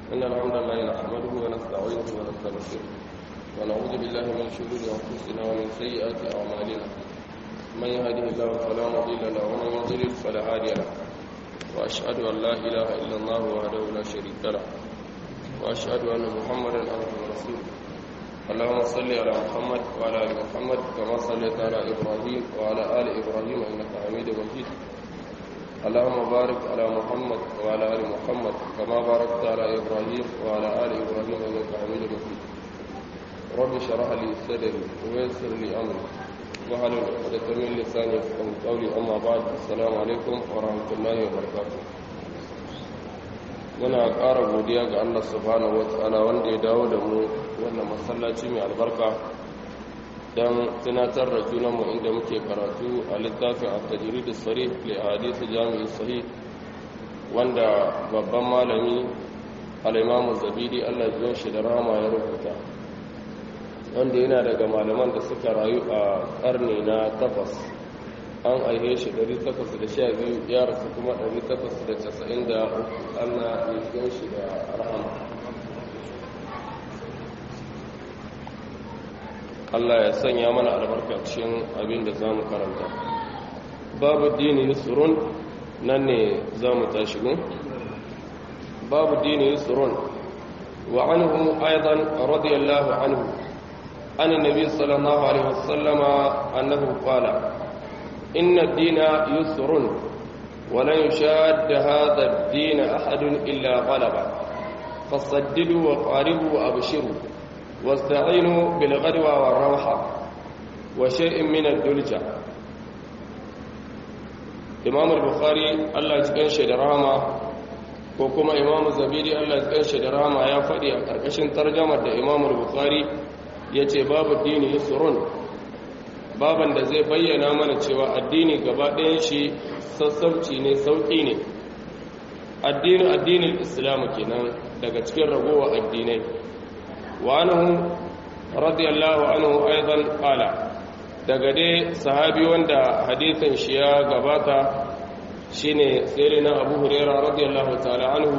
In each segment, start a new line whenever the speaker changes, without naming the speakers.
إن الحمد لله نحمده ونستعينه ونستغفره ونعوذ بالله من شرور أنفسنا ومن سيئات أعمالنا من يهده الله فلا مضل له ومن يضلل فلا هادي له وأشهد أن لا إله إلا الله وحده لا شريك له وأشهد أن محمدا عبده ورسوله اللهم صل على محمد وعلى آل محمد كما صليت على إبراهيم وعلى آل إبراهيم إنك حميد مجيد اللهم بارك على محمد وعلى آل محمد كما باركت على إبراهيم وعلى آل إبراهيم إنك حميد مجيد رب اشرح لي صدري ويسر لي أمري واحلل عقدة من لساني يفقهوا قولي أما بعد السلام عليكم ورحمة الله وبركاته muna ƙara godiya ga Allah subhanahu wata'ala wanda ya dawo da mu wannan masallaci mai albarka don tunatar da junanmu inda muke karatu a littafin al-tajrid as-sarih li ahadith jami'i sahih wanda babban malami al-imam zabidi Allah ya shi da rahama ya rubuta wanda yana daga malaman da suka rayu a karni na takwas an aihe shi 812 ya rasu kuma 893 Allah ya shi da rahama Allah ya sanya mana albarkacin abin da za mu karanta babu dini yusurun nan ne za mu tashi gun babu dini yusurun wa anhu aidan radiyallahu anhu an nabi sallallahu alaihi wasallama annahu qala inna ad-dina yusrun wa la yushadda hadha ad-din ahadun illa ghalaba fasaddidu wa qaribu wa abshiru واستعينوا بالغدوة والروحة وشيء من الدلجة إمام البخاري الله يجزيه شي درama ko kuma Imam Zabiri Allah ya shi da rahama ya faɗi a ƙarƙashin tarjamar da Imam Bukhari yace babu dini yusrun baban da zai bayyana mana cewa addini gaba ɗayan shi sassauci ne sauƙi ne addini addinin Islam kenan daga cikin ragowa addinai وعنه رضي الله عنه أيضا قال دغدي صحابي وندا حديثن شيا غباتا شيني سيرنا أبو هريرة رضي الله تعالى عنه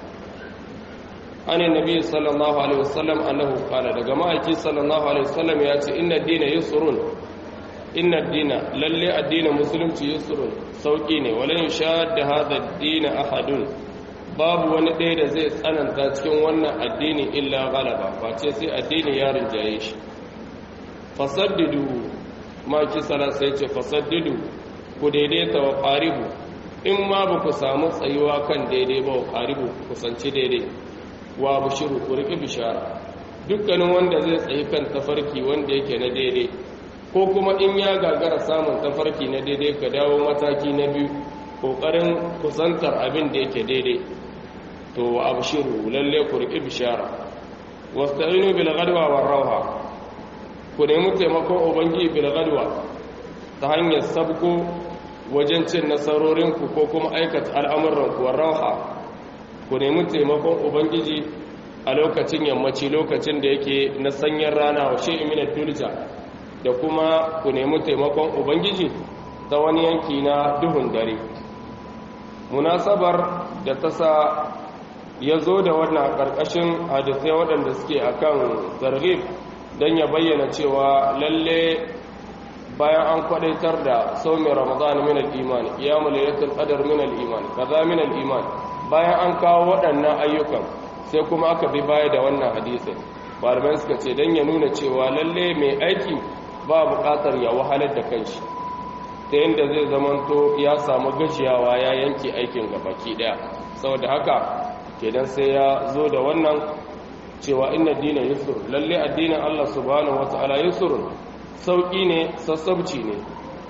عن النبي صلى الله عليه وسلم أنه قال دغما صلى الله عليه وسلم يأتي إن الدين يسرون إن الدين للي الدين مسلم يسرون سوقيني ولن يشاد هذا الدين أحد babu wani ɗaya da zai tsananta cikin wannan addini illa galaba face sai addini ya rinjaye shi fasaddidu maki sala sai ce fasaddidu ku daidaita wa ƙaribu in ma ba ku samu tsayuwa kan daidai ba wa ƙaribu kusanci daidai wa bushiru ku riƙi bishara dukkanin wanda zai tsayi kan tafarki wanda yake na daidai ko kuma in ya gagara samun tafarki na daidai ka dawo mataki na biyu ƙoƙarin kusantar abin da yake daidai to abshiru lalle ku riƙi bishara wasta'inu bil ghadwa war rawha ku nemi taimakon ubangi bil ghadwa ta hanyar sabko wajen cin nasarorin ku ko kuma aikata al'amuran ku war rawha ku nemi taimakon ubangiji a lokacin yammaci lokacin da yake na sanyin rana wa shi'i min dulja da kuma ku nemi taimakon ubangiji ta wani yanki na duhun dare munasabar da ta sa ya zo da wannan ƙarƙashin hadisai waɗanda suke akan zargib don ya bayyana cewa lalle bayan an kwadaitar da saumi ramadan min al-iman qiyamul laylatul qadr min al-iman kaza min al-iman bayan an kawo waɗannan ayyukan sai kuma aka bi baya da wannan hadisin malamai suka ce don ya nuna cewa lalle mai aiki ba buƙatar ya wahalar da kanshi ta yadda zai zamanto ya samu gajiyawa ya yanke aikin gabaki ɗaya saboda haka kenan sai ya zo da wannan cewa inna dina yusur lalle addinin Allah subhanahu wata'ala yusur sauki ne sassabci ne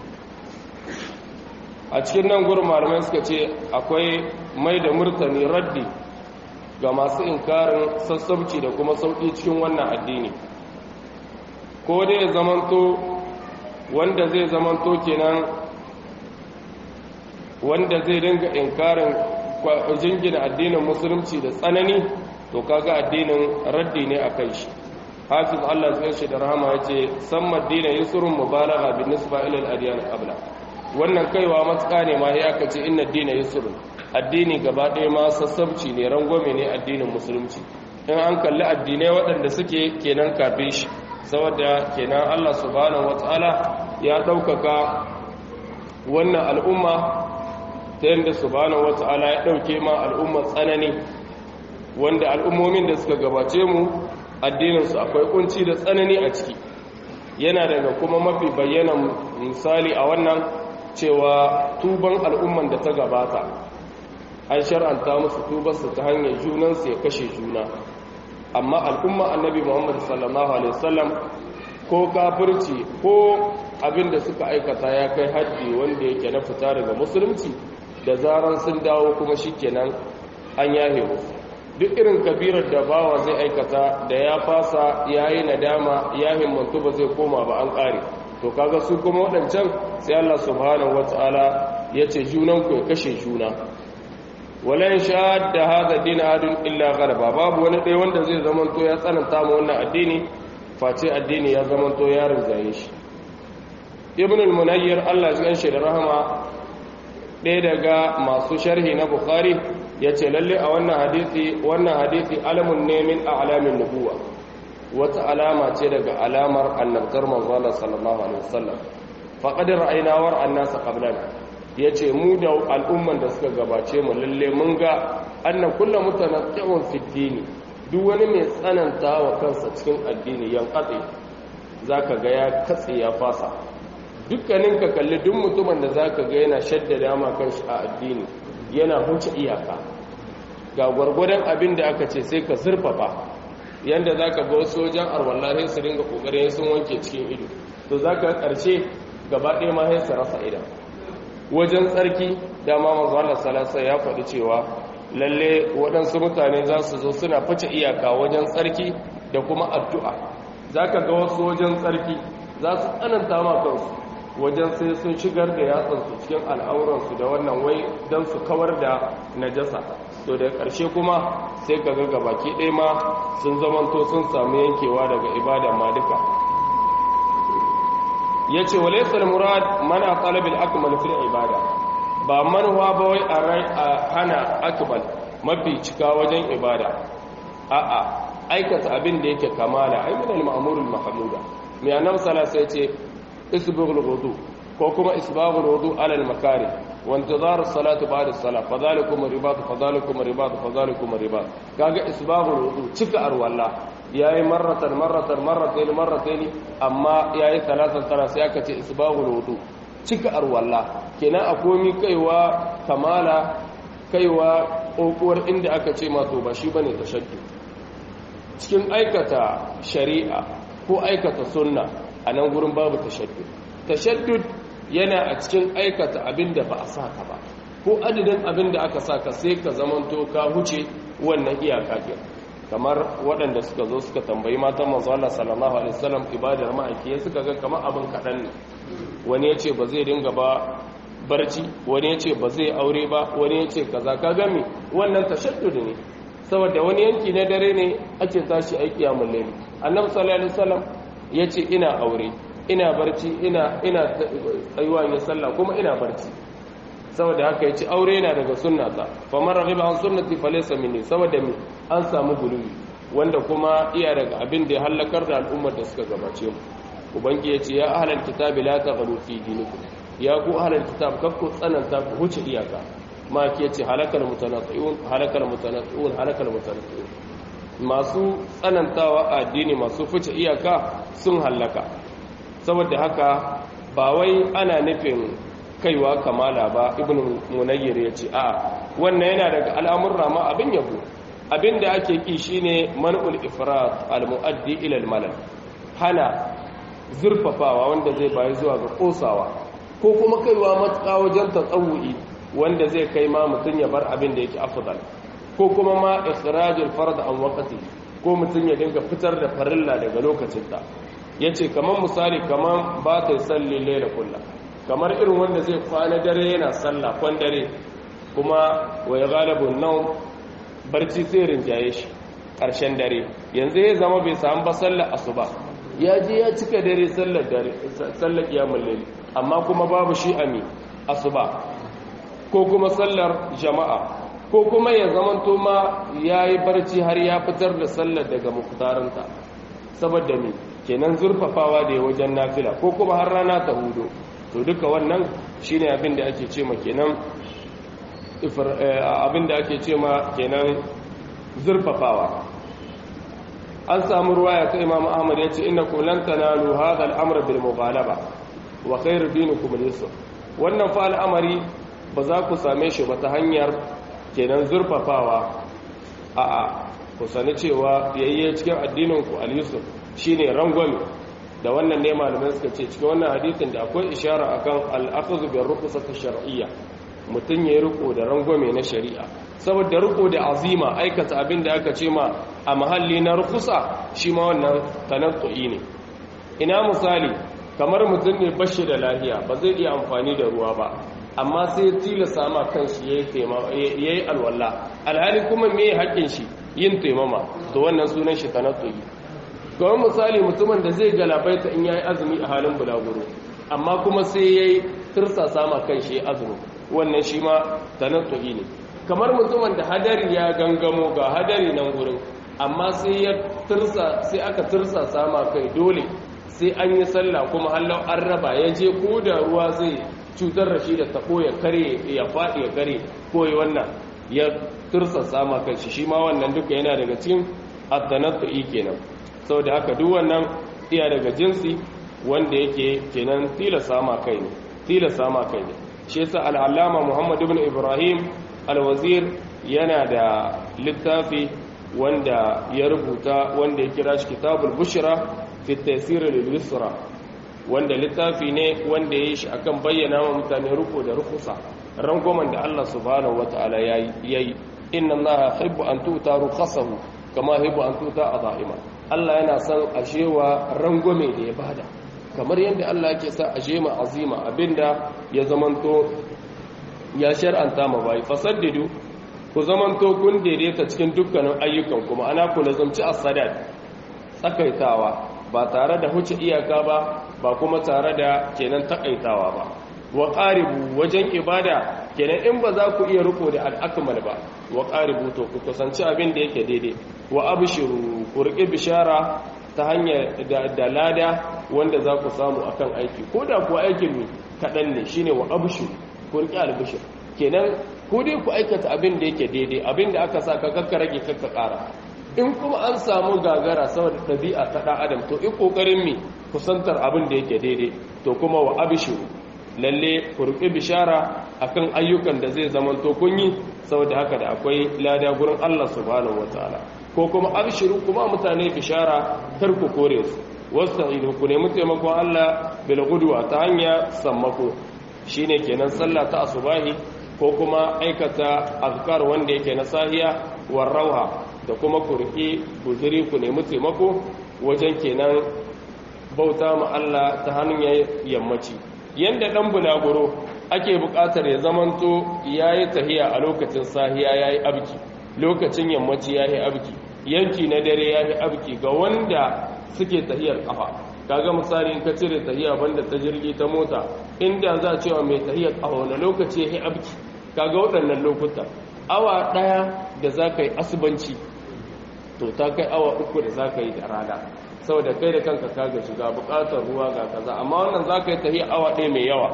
a cikin nan gurin malamai suka ce akwai mai da murtani raddi ga masu inkarin sassabci da kuma sauki cikin wannan addini ko dai ya zamanto wanda zai zamanto kenan wanda zai dinga inkarin jingina addinin musulunci da tsanani to kaga addinin raddi ne a kai shi hafiz Allah zai shi da rahama ya ce san madina yusrun mubalagha bin nisba ila al-adyan qabla wannan kaiwa matsuka ne ma ya kace inna dina yusrun addini gaba ɗaya ma sassabci ne rangwame ne addinin musulunci in an kalli addinai waɗanda suke kenan kafin shi saboda kenan Allah subhanahu wataala ya ɗaukaka wannan al'umma ta yadda subhanahu wataala ya ɗauke ma al'umma tsanani wanda al'ummomin da suka gabace mu addininsu akwai kunci da tsanani a ciki yana daga kuma mafi bayyana misali a wannan cewa tuban al'umman da ta gabata an shar'anta musu tubarsu ta hanyar junansu ya kashe juna amma al'umma annabi muhammad sallallahu alaihi wasallam ko kafirci ko abin da suka aikata ya kai haddi wanda yake na fita daga musulunci da zaran sun dawo kuma shikenan an yahe musu duk irin kabirar da bawa zai aikata da ya fasa ya yi nadama ya himmantu ba zai koma ba an ƙare to kaga su kuma waɗancan sai Allah subhanahu wata'ala ya ce junanku ya kashe juna walan da hadha din adun illa gharba babu wani ɗaya wanda zai zamanto ya tsananta ma wannan addini face addini ya zamanto ya rinjaye shi ibn al-munayyir Allah ya ganshi da rahama ɗaya daga masu sharhi na bukhari ya ce lalle a wannan hadisi wannan hadisi alamun ne min a'lamin nubuwa wata alama ce daga alamar annabtar manzon sallallahu alaihi wasallam faqad ra'ayna war annasa qablana yace mu da al'umman da suka gabace mu lalle mun ga anna kullu mutanaqqi'un fi dini duk wani mai tsananta wa kansa cikin addini yan katse zaka ga ya katse ya fasa dukkanin ka kalli duk mutumin da zaka ga yana shaddada ma kanshi a addini yana huce iyaka ga gwargwadon abin da aka ce sai ka zurfafa yadda za ka ga wasu wajen arwallahi su ringa kokarin sun wanke cikin ido to za ka ƙarshe gaba ɗaya ma su rasa idan wajen tsarki dama mazu Allah salasa ya faɗi cewa lalle waɗansu mutane za su zo suna fice iyaka wajen tsarki da kuma addu'a za ka ga wasu wajen tsarki za su tsananta ma kansu wajen sai sun shigar da yatsansu cikin al'auransu da wannan wai don su kawar da najasa to da ƙarshe kuma sai ka ga baki ɗaya ma sun zamanto sun samu yankewa daga ibada ma duka ya ce wa laisar murad mana talibin akmal fil ibada ba manuwa ba wai a hana akmal mafi cika wajen ibada a'a aikata abin da yake kamala ai min al-ma'murul mahmuda mai annabi sallallahu alaihi wasallam ce isbighul wudu ko kuma isbaghul wudu ala al-makari wa intizar as-salati ba'da as-salat fadhalikum ribat fadhalikum ribat fadhalikum ribat kaga isbaghul wudu cika arwalla yayi marratan marratan marratayn marratayn amma yayi talatan tara sai aka ce isbaghul wudu cika arwalla kenan akomi kaiwa kamala kaiwa kokuwar inda aka ce ma to ba shi bane tashaddu cikin aikata shari'a ko aikata sunna a nan gurin babu tashaddud tashaddud yana a cikin aikata abin da ba a saka ba ko adadin abin da aka saka sai ka zamanto ka huce wannan iyaka ke kamar waɗanda suka zo suka tambayi matan manzo Allah sallallahu alaihi wasallam ibadar ma'aiki suka ga kamar abin kaɗan ne wani ya ce ba zai dinga ba barci wani ya ce ba zai aure ba wani ya ce kaza ka gami wannan tashaddud ne saboda wani yanki na dare ne ake tashi aiki a mullai annabi sallallahu alaihi wasallam ya ce ina aure ina barci ina ina tsayuwa ne sallah kuma ina barci saboda haka yace aure yana daga sunnata fa man raghiba an sunnati falaysa minni saboda mi an samu guluwi wanda kuma iya daga abin da ya halakar da al'ummar da suka gabace mu ubangi yace ya ahlal kitabi la taghlu fi dinikum ya ku ahlal kitab kakku tsananta ku huce iyaka ma ke ce halakal mutanatti'un halakal mutanatti'un halakal mutanatti'un masu tsanantawa a addini masu fice iyaka sun hallaka saboda haka ba wai ana nufin kaiwa kamala ba ibn munayyir ya ce a wannan yana daga al'amurra ma abin yabo abin da ake ki shine man'ul ifrat al-mu'addi ila al-malal hana zurfafawa wanda zai bayi zuwa ga kosawa ko kuma kaiwa matuƙa wajen tatsawu'i wanda zai kai ma mutum ya bar abin da yake afdal ko kuma ma ikhrajul fard an waqti ko mutum ya dinga fitar da farilla daga lokacin ta yace kaman misali kaman ba ta salli laila kullu kamar irin wanda zai kwana dare yana sallah kwan dare kuma wa yaghalabu an barci sai rinjaye shi karshen dare yanzu ya zama bai samu ba sallar asuba ya je ya cika dare sallar dare sallar kiyamul layl amma kuma babu shi ami asuba ko kuma sallar jama'a ko kuma ya zamanto ma ya yi barci har ya fitar da sallar daga muktarinta saboda me kenan zurfafawa da ya wajen nafila ko kuma har rana ta hudu to duka wannan shine abin da ake ce ma kenan abin da ake ce ma kenan zurfafawa an samu ruwaya ta imam ahmad ya ce inna kum lan tanalu hadha al-amr bil mughalaba wa khairu dinikum al-yusr wannan fa al'amari ba za ku same shi ba ta hanyar kenan zurfafawa a'a ku sani cewa yayye cikin addinin ku al-yusr shine rangwame da wannan ne malamai suka ce cikin wannan hadisin da akwai ishara akan al-akhdhu bi rukhsat shar'iyya mutun yayi riko da rangwame na shari'a saboda riko da azima aikata abin da aka ce ma a mahalli na rukusa shi ma wannan tanattu'i ne ina misali kamar mutum ne bashi da lahiya ba zai iya amfani da ruwa ba amma sai tilasa ma kanshi yayi yayi alwala alhali kuma me haƙin shi yin taimama to wannan sunan shi tanattu'i kamar misali mutumin da zai galabaita in yayi azumi a halin bulaguro amma kuma sai yayi tirsasa ma kanshi azumi wannan shi ma tanattu'i ne kamar mutumin da hadari ya gangamo ga hadari nan gurin amma sai ya tursa sai aka tursa sama kai dole sai an yi sallah kuma hallau an raba ya je ko da ruwa zai cutar da shi da tabo ya kare ya faɗi ya kare ko ya wannan ya tursa sama kai shi shi ma wannan duka yana daga cikin addanatu'i kenan saboda haka duk wannan iya daga jinsi wanda yake kenan tilasa ma kai ne tilasa ma kai ne shi yasa al'allama Muhammad ibn Ibrahim alwazir yana da littafi wanda ya rubuta wanda ya kira shi kitabul bushra fi taysir lil yusra wanda littafi ne wanda ya yi shi akan bayyana wa mutane ruko da rukusa rangwamen da Allah subhanahu wataala yayi inna allaha yuhibbu an tuta rukhasahu kama yuhibbu an tuta adaima Allah yana son ashewa rangwame da ya bada kamar yadda Allah yake sa ashema azima abinda ya zamanto ya shar'anta ma bai fasaddidu ku zamanto kun daidaita cikin dukkanin ayyukan kuma ana ku lazumci as-sadat tsakaitawa ba tare da huce iyaka ba ba kuma tare da kenan takaitawa ba wa qaribu wajen ibada kenan in ba za ku iya riko da al-akmal ba wa qaribu to ku kusanci abin da yake daidai wa abshiru ku riƙe bishara ta hanyar da lada wanda za ku samu akan aiki ko da kuwa aikin ne kaɗan ne shine wa abshiru ku riƙe albishir kenan ko dai ku aikata abin da yake daidai abin da aka sa ka kakka rage kakka ƙara in kuma an samu gagara saboda ɗabi'a ta ɗan adam to in ƙoƙarin mi kusantar abin da yake daidai to kuma wa abishiru lalle ku riƙe bishara akan ayyukan da zai zama to kun yi saboda haka da akwai lada gurin Allah subhanahu wataala ko kuma abishiru kuma mutane bishara kar ku kore su wasta'inu ku nemi taimakon Allah bil gudwa ta hanya sammako shine kenan sallah ta asubahi ko kuma aikata azkar wanda yake na sahiya war rauha da kuma ku riƙi guzuri ku nemi taimako wajen kenan bauta ma Allah ta hanyar yammaci yanda dan bulaguro ake buƙatar ya zamanto yayi tahiya a lokacin sahiya yayi abki lokacin yammaci yayi abki yanki na dare yayi abki ga wanda suke tahiyar kafa kaga misali in ka cire tahiya banda ta jirgi ta mota inda za a cewa mai tahiyar kafa wani lokaci yayi abki kaga waɗannan lokuta awa ɗaya da za ka yi asubanci to ta kai awa uku da za ka yi da rana saboda kai da kanka kaga shiga buƙatar ruwa ga kaza amma wannan za ka yi tahiya awa ɗaya mai yawa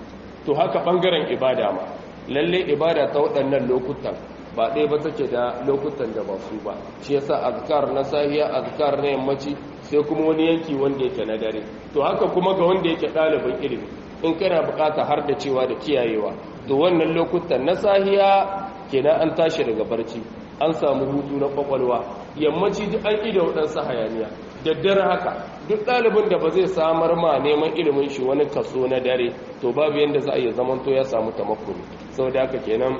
to haka ɓangaren ibada ma lalle ibada ta waɗannan lokutan ba ɗaya ba take da lokutan da ba su ba shi yasa azkar na sahiya azkar na yammaci sai kuma wani yanki wanda yake na dare to haka kuma ga wanda yake ɗalibin ilimi in kana buƙata har da cewa da kiyayewa to wannan lokutan na sahiya kenan an tashi daga barci an samu hutu na kwakwalwa yammaci duk an ida waɗansu hayaniya daddare haka duk ɗalibin da ba zai samar ma neman ilimin shi wani kaso na dare to babu yadda za a iya zamanto ya samu tamakuni sau da haka kenan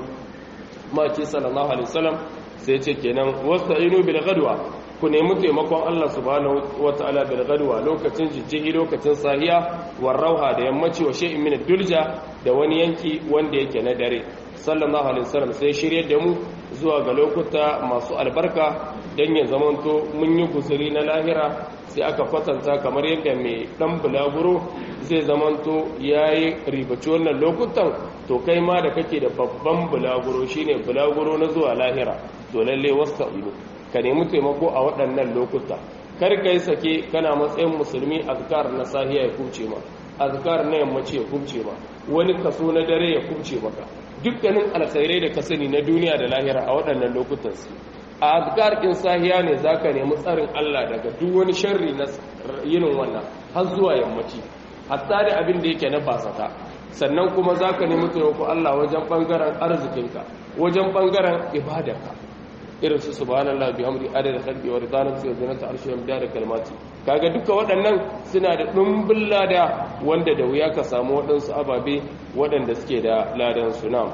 maki sallallahu alaihi wasallam sai ce kenan wasta'inu bil ghadwa ku nemi taimakon Allah subhanahu wataala bil ghadwa lokacin jijjihi lokacin sahiya war rauha da yammaci wa shay'in min dulja da wani yanki wanda yake na dare sallallahu alaihi wasallam sai shiryar da mu zuwa ga lokuta masu albarka dan ya zamanto mun yi guzuri na lahira sai aka kwatanta kamar yadda mai dan bulaguro zai zamanto yayi ribaci wannan lokutan to kai ma da kake da babban bulaguro shine bulaguro na zuwa lahira to lalle wasta'inu ka nemi taimako a waɗannan lokuta kar kai sake kana matsayin musulmi azkar na sahiya ya kuce ma azkar na yammaci ya kuce ma wani kaso na dare ya kuce maka dukkanin alkhairai da ka sani na duniya da lahira a waɗannan lokutan su a azkar kin sahiya ne zaka nemi tsarin Allah daga duk wani sharri na yinin wannan har zuwa yammaci hatta da abin da yake na basata sannan kuma zaka nemi taimako Allah wajen bangaren arzikinka wajen bangaren ibadarka irin su subhanallah bihamdi adada khalqi wa ridana fi zinata arshi wa midada kalmati kaga duka waɗannan suna da dumbin lada wanda da wuya ka samu waɗansu ababe waɗanda suke da ladan su na'am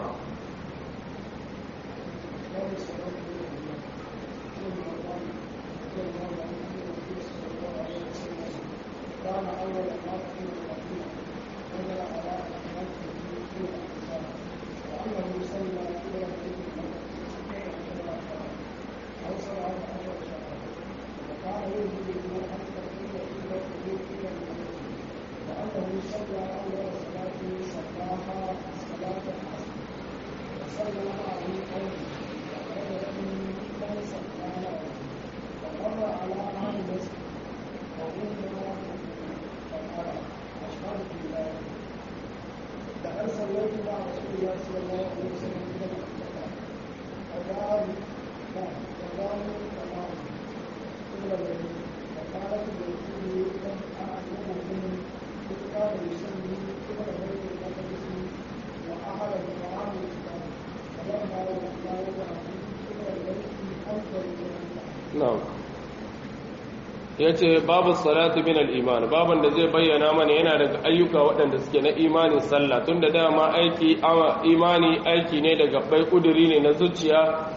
ya ce babu salatu min al'iman baban da zai bayyana mana yana daga ayyuka waɗanda suke na imani sallah tun da dama aiki imani aiki ne daga bai ƙuduri ne na zuciya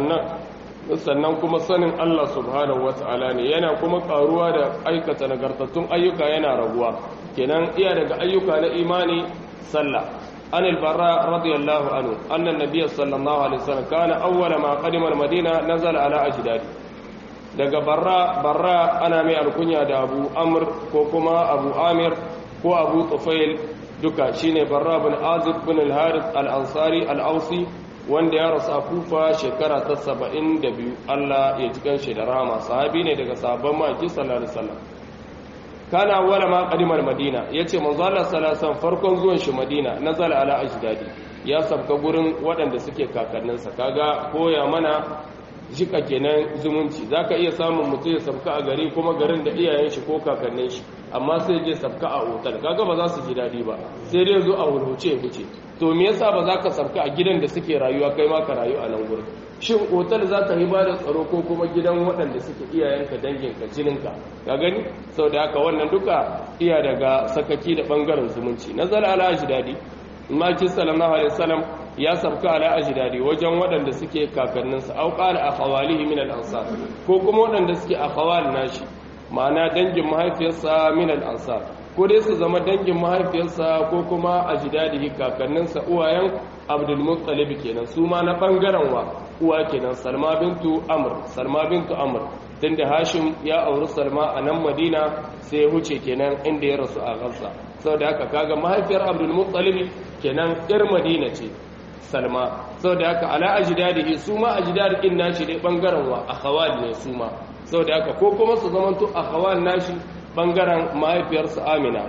sannan kuma sanin Allah subhanahu wa ta'ala ne yana kuma ƙaruwa da aikata nagartattun ayyuka yana raguwa kenan iya daga ayyuka na imani sallah an albarra radiyallahu anhu annan nabiyyi sallallahu alaihi wasallam kana awwala ma qadima al-madina nazala ala ajdadi daga barra barra ana mai alkunya da abu amr ko kuma abu amir ko abu tufail duka shine barra bin azib bin al-harith al-ansari al-ausi wanda ya rasu a kufa shekara ta 72 Allah ya ji kanshi da rahama sahabi ne daga sahabban maki sallallahu alaihi wasallam kana wala ma qadimar madina yace manzo Allah sallallahu alaihi wasallam farkon zuwan shi madina nazala ala ajdadi ya sabka gurin waɗanda suke kakanninsa kaga koya mana jika kenan zumunci zaka iya samun mutum ya sabka a gari kuma garin da iyayen shi ko kakannin shi amma sai je sabka a otal kaga ba za su ji dadi ba sai dai zo a wulhuce fice to me yasa ba za ka sabka a gidan da suke rayuwa kai ma ka rayu a nan gurin shin otal za ka yi ba da tsaro ko kuma gidan waɗanda suke iyayenka danginka jininka ka gani sau da haka wannan duka iya daga sakaki da ɓangaren zumunci nazar ala dadi maki sallallahu alaihi wasallam ya sabka ala ajdadi wajen waɗanda suke kakanninsa au qala akhawalihi min al-ansar ko kuma waɗanda suke akhawal nashi ma'ana dangin mahaifiyarsa min al-ansar ko dai su zama dangin mahaifiyarsa ko kuma ajdadihi kakanninsa uwayen abdul muttalib kenan su ma na bangaren wa uwa kenan salma bintu amr salma bintu amr tunda hashim ya auri salma a nan madina sai ya huce kenan inda ya rasu a gaza saboda haka kaga mahaifiyar abdul muttalib kenan yar madina ce salma saboda haka ala ajdadihi su ma ajdad din nashi dai bangaren wa akhawal ne su ma saboda haka ko kuma su zamanto akhawal nashi bangaren mahaifiyarsa amina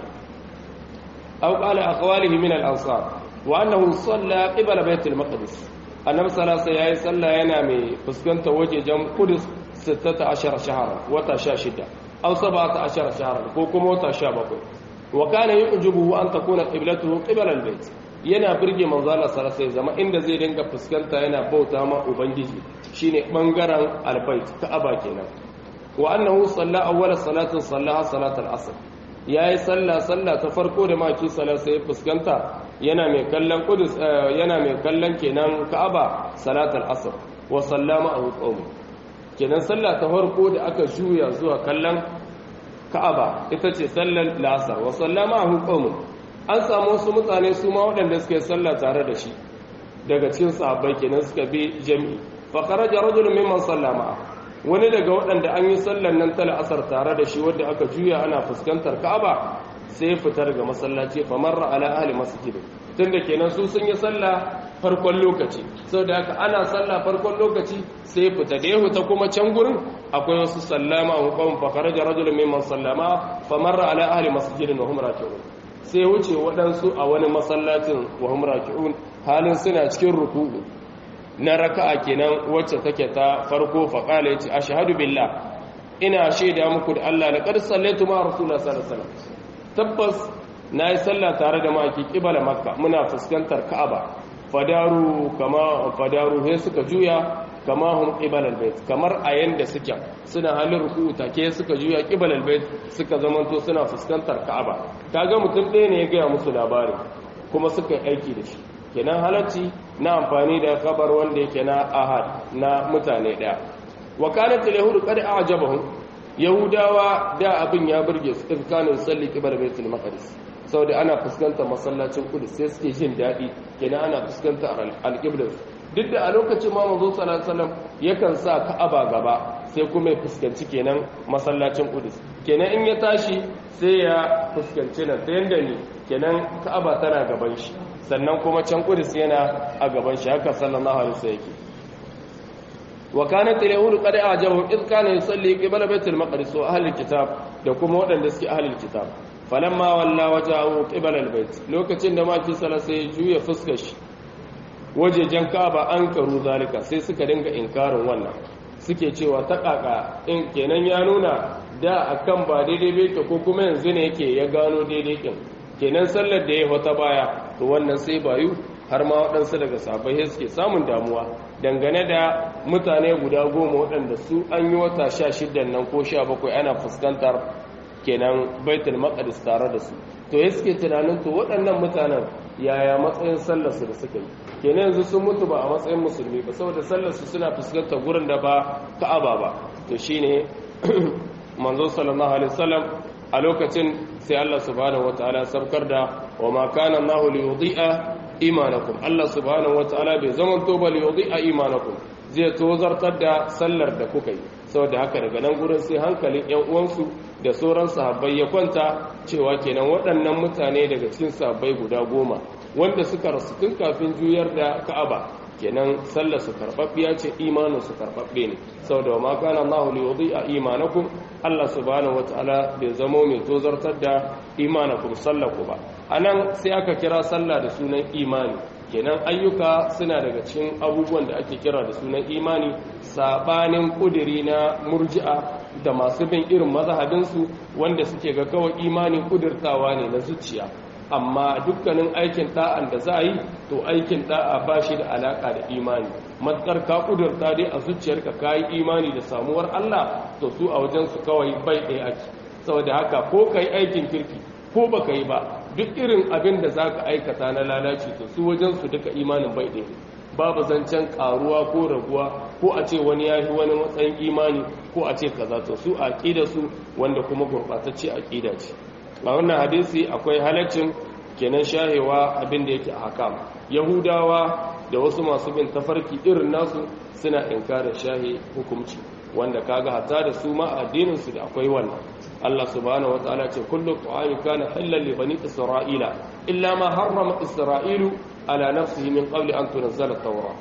aw qala akhawalihi min al-ansar wa annahu salla qibla bayt al-maqdis annabi sallallahu alaihi yayi sallah yana mai fuskantar wajejen qudus 16 shahara wata 16 aw 17 shahara ko kuma wata 17 wa kana yu'jibuhu an takuna qiblatuhu qibla al-bayt yana birge manzo Allah sallallahu alaihi zama inda zai dinga fuskanta yana bauta ma ubangiji shine bangaren albayt ka'aba kenan wa annahu salla awwala salatin sallaha salatul asr yayi salla salla ta farko da maki sallar sai fuskanta yana mai kallon qudus yana mai kallon kenan ka'aba salatul asr wa sallama ahu qawm kenan salla ta farko da aka juya zuwa kallon ka'aba ita ce sallar lasar wa sallama ahu qawm an samu wasu mutane su ma waɗanda suka yi sallah tare da shi daga cikin sahabbai kenan suka bi jami'i fa kharaja rajulun mimman sallama wani daga waɗanda an yi sallan nan ta la'asar tare da shi wanda aka juya ana fuskantar Ka'aba sai fitar ga masallaci fa marra ala ahli masjid tunda kenan su sun yi sallah farkon lokaci saboda haka ana sallah farkon lokaci sai fita da yahu ta kuma can gurin akwai wasu sallama wa qawm fa kharaja rajulun mimman sallama fa marra ala ahli masjid wa hum raki'un sai wuce waɗansu a wani masallacin wa hum raki'un halin suna cikin ruku'u na raka'a kenan wacce take ta farko fa qala yace ashhadu billah ina shaida muku da Allah laqad sallaitu ma rasulullah sallallahu alaihi wasallam tabbas nayi sallah tare da maki kibala makka muna fuskantar ka'aba fadaru kama fadaru sai suka juya kama hum qibal albayt kamar a yanda suke suna halin ruku'u take suka juya qibal albayt suka zamanto suna fuskantar ka'aba kaga mutum ɗaya ne ya ga musu labari kuma suka yi aiki da shi kenan halacci na amfani da kabar wanda yake na ahad na mutane ɗaya wa kanat al-yahud qad a'jabahum yahudawa da abin ya burge su in kana salli qibal baitul maqdis saboda ana fuskantar masallacin kudus sai suke jin daɗi kenan ana fuskantar alƙiblar duk da a lokacin ma manzo sallallahu alaihi wasallam yakan sa ka'aba gaba sai kuma ya fuskanci kenan masallacin kudus kenan in ya tashi sai ya fuskanci nan ta yanda ne kenan ka'aba tana gaban shi sannan kuma can kudus yana a gaban shi haka sallallahu alaihi wasallam yake wa kanat al-yahud qad a'jabahum id kana yusalli qibla baitul maqdis wa ahli kitab da kuma waɗanda suke ahli kitab falamma walla wajahu qibala albayt lokacin da maki sala sai juya fuskar shi wajejen Ka'aba an karu zalika sai suka dinga inkarin wannan suke cewa ta kaka in kenan ya nuna da akan ba daidai bai ko kuma yanzu ne yake ya gano daidai kin kenan sallar da ya wata baya to wannan sai bayu har ma waɗansu daga sabai suke samun damuwa dangane da mutane guda goma waɗanda su an yi wata sha shidan nan ko sha bakwai ana fuskantar kenan baitul maqdis tare da su to ya suke tunanin to waɗannan mutanen yaya matsayin sallarsu da suka yi kenan yanzu sun mutu ba a matsayin musulmi ba saboda sallarsu suna fuskantar gurin da ba ka'aba ba to shine manzo sallallahu alaihi wasallam a lokacin sai Allah subhanahu wataala sabkar da wa ma kana Allahu li yudhi'a imanakum Allah subhanahu wataala bai zaman to ba li yudhi'a imanakum zai tozartar da sallar da kuka yi saboda haka daga nan gurin sai hankalin yan uwansu da sauran sahabbai ya kwanta cewa kenan waɗannan mutane daga cikin sahabbai guda goma wanda suka rasu tun kafin juyar da ka'aba kenan sallar su karɓaɓɓiya ce imanin su karɓaɓɓe ne saboda ma kana Allah li yudhi'a imanakum Allah subhanahu wataala bai zamo mai tozartar da imanakum sallaku ba anan sai aka kira sallah da sunan imani kenan ayyuka suna daga cikin abubuwan da ake kira da sunan imani sabanin kudiri na murji'a da masu bin irin mazhabinsu wanda suke ga kawai imani kudirtawa ne na zuciya amma dukkanin aikin da'an da za a yi to aikin da'a ba shi da alaka da imani matsar ka kudurta dai a zuciyarka ka yi imani da samuwar Allah to su a wajensu kawai bai ɗaya ake saboda haka ko ka yi aikin kirki ko ba ka yi ba duk irin abin da za ka aikata na lalaci to su wajensu duka imanin bai ɗaya babu zancen karuwa ko raguwa ko a ce wani ya fi wani matsayin imani ko a ce kaza to su aƙida su wanda kuma gurɓatacce aƙida ce a wannan hadisi akwai halaccin kenan shahewa abin da yake a hakam yahudawa da wasu masu bin tafarki irin nasu suna inkarin shahe hukumci wanda kaga hatta da su ma addinin su da akwai wannan Allah subhanahu wataala ce kullu ta'ami kana halal li bani isra'ila illa ma harrama isra'ilu ala nafsihi min qabli an tunzala at-taura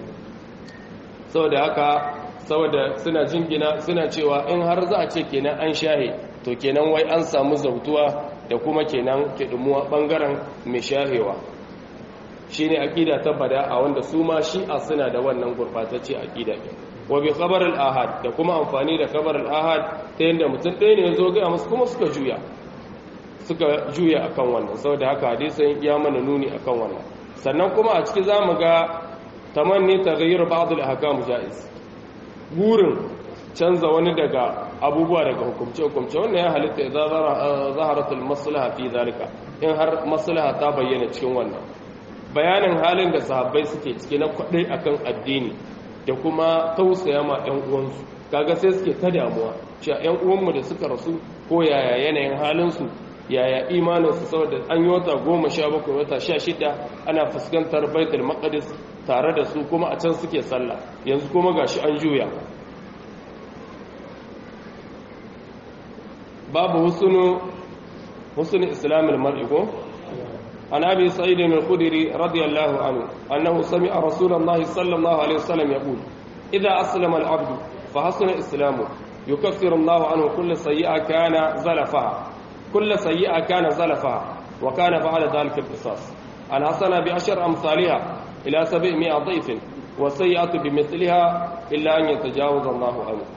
saboda haka saboda suna jingina suna cewa in har za a ce kenan an shahe to kenan wai an samu zautuwa da kuma kenan kidumuwa bangaren mai shahewa shine aqida ta bada'a wanda su ma shi'a suna da wannan gurbatacce aqida din wa bi khabar al-ahad da kuma amfani da khabar al-ahad ta yanda mutum ɗaya ne ya zo ga musu kuma suka juya suka juya akan wannan saboda haka hadisin ya mana nuni akan wannan sannan kuma a ciki zamu ga tamanni taghayyur ba'd al-ahkam jaiz gurin canza wani daga abubuwa daga hukumce hukumce wannan ya halitta idza zaharat al-maslaha fi zalika in har maslaha ta bayyana cikin wannan bayanin halin da sahabbai suke ciki na kwadai akan addini da kuma tausaya ma ɗan uwansu kaga sai suke ta damuwa cewa ɗan uwanmu da suka rasu ko yaya yanayin halinsu yaya imaninsu saboda an yi wata goma sha bakwai wata sha shida ana fuskantar baitul maqdis tare da su kuma a can suke sallah yanzu kuma gashi an juya babu husunu husn islamil mar'i ko an abi sa'id al-khudri radiyallahu anhu annahu sami'a rasulullahi sallallahu alaihi wasallam yaqul idha aslama al-'abd fa hasuna islamu yukaffiru Allah anhu kull sayyi'a kana zalafaha kull sayyi'a kana zalafaha wa kana fa'ala dhalika al-qisas al-hasana bi ashar amsalha ila 700 dhayf wa sayyi'atu bi mithliha illa an yatajawaza Allah anhu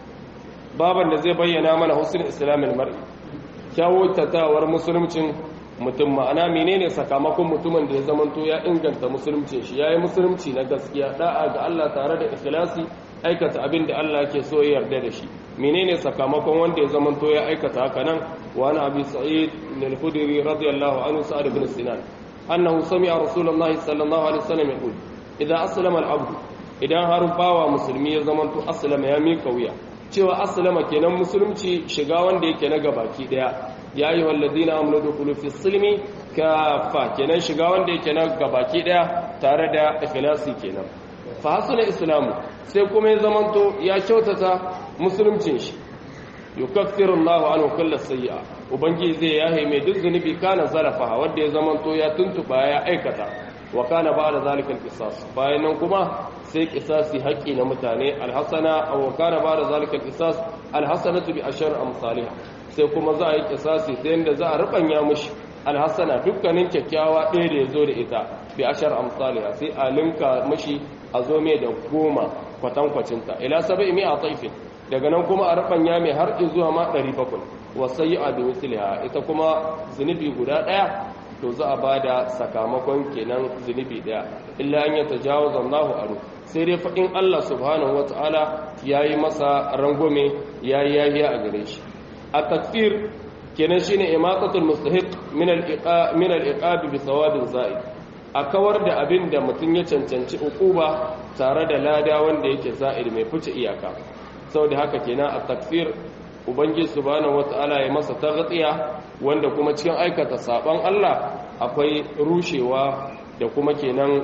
baban da zai bayyana mana husn islamil mar'i kyawutatawar musulmcin mutum ma'ana menene sakamakon mutumin da ya zamanto ya inganta musulmcin shi yayi musulunci na gaskiya da'a ga Allah tare da ikhlasi aikata abin da Allah ke so ya yarda da shi menene sakamakon wanda ya zamanto ya aikata haka nan wa ana abi sa'id al-khudri radiyallahu anhu sa'ad ibn sinan annahu sami'a rasulullahi sallallahu alaihi wasallam yaqul idza aslama al-abd idan har bawa musulmi ya zamanto aslama ya mika wuya cewa aslama kenan musulunci shiga wanda yake na gabaki daya ya yi walladina amuru da kulu fi silmi kafa kenan shiga wanda yake na gabaki daya tare da ikhlasi kenan fa hasuna islamu sai kuma ya zamanto ya kyautata musuluncin shi yukaffiru Allahu anhu kullu sayyi'a ubangiji zai yahe mai duk zunubi kana zalafa wanda ya zamanto ya tuntuba ya aikata wa kana ba'da zalika al-qisas bayan nan kuma sai qisasi haƙi na mutane al-hasana aw kana ba'da zalika al-qisas al-hasanatu bi ashar amsalha sai kuma za a yi qisasi sai yanda za a rubanya mushi al-hasana dukkanin kyakkyawa ɗaya da yazo da ita bi ashar amsalha sai a linka mushi a zo mai da goma kwatankwacinta ila saba'i mi'a taifin daga nan kuma a rubanya mai har zuwa ma 700 wasayya bi misliha ita kuma zunubi guda ɗaya to za a ba da sakamakon kenan zunubi daya illa an yata jawo zannahu aro sai dai faɗin Allah subhanahu wa ta'ala ya yi masa rangome ya yi yahiya a gare shi a takfir kenan shine imatatul mustahiq min al-iqab bi thawabin za'i a kawar da abin da mutum ya cancanci ukuba tare da lada wanda yake za'ir mai fice iyaka saboda haka kenan a takfir ubangiji subhanahu wata'ala ya masa taghtiya wanda kuma cikin aikata saban Allah akwai rushewa da kuma kenan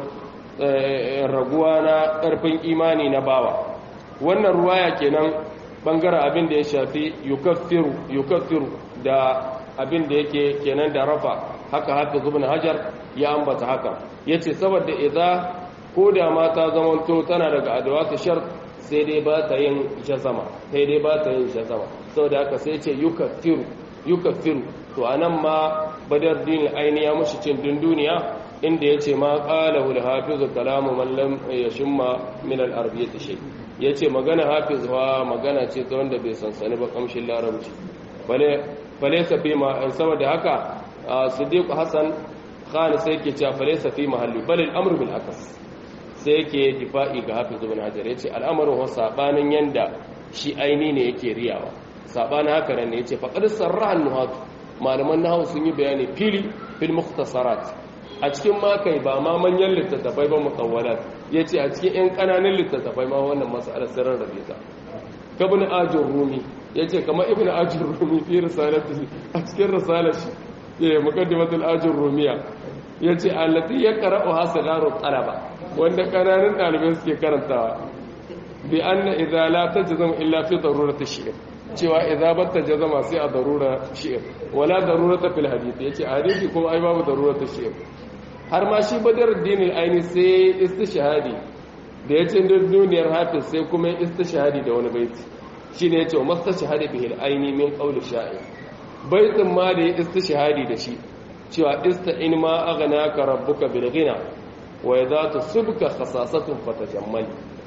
raguwa na karfin imani na bawa wannan ruwaya kenan bangaren abin da ya shafi yukaffiru yukaffiru da abin da yake kenan da rafa haka haka zubin hajar ya ambata haka yace saboda idza ko da mata zamanto tana daga adawatu shart sai dai ba ta yin jazama sai dai ba ta yin jazama saboda haka sai ce yukaffiru yukaffiru to anan ma badar dinin aini ya mushi cin dunduniya inda yace ma qala wal hafizu kalamu man lam yashma min al arabiyyati shay yace magana hafiz wa magana ce ta wanda bai sansani ba kamshin larabci bale bale safi ma saboda haka siddiq hasan khan sai ke cewa bale safi mahalli bal al amru bil akas sai yake difa'i ga hafiz ibn hajar yace al'amarin wa sabanin yanda shi aini ne yake riyawa sabanin haka nan ne yace faqad sarraha nuhat malaman nahwu sun yi bayani fili fil mukhtasarat a cikin ma kai ba ma manyan littattafai ba mutawwalat yace a cikin yan kananan littattafai ma wannan mas'alar sirrin rabe ta kabun ajur rumi yace kamar ibn ajur rumi fi risalati a cikin risalar shi eh muqaddimatul ajur rumiya yace allati yaqra'u hasigaru talaba wanda kananan dalibai suke karantawa bi anna idza la tajzam illa fi darurati shi'r cewa idza batta jazama sai a darura shi'r wala darurata fil hadith yace hadisi kuma ai babu darurata shi'r har ma shi badruddin al-aini sai istishhadi da yace duniyar hafiz sai kuma istishhadi da wani baiti shine yace wa mastashhadi bihi al-aini min qawli sha'ir baitin ma da ya istishhadi da shi cewa ista'in ma aghnaka rabbuka bil ghina wa idza tusibka khasasatun fatajammal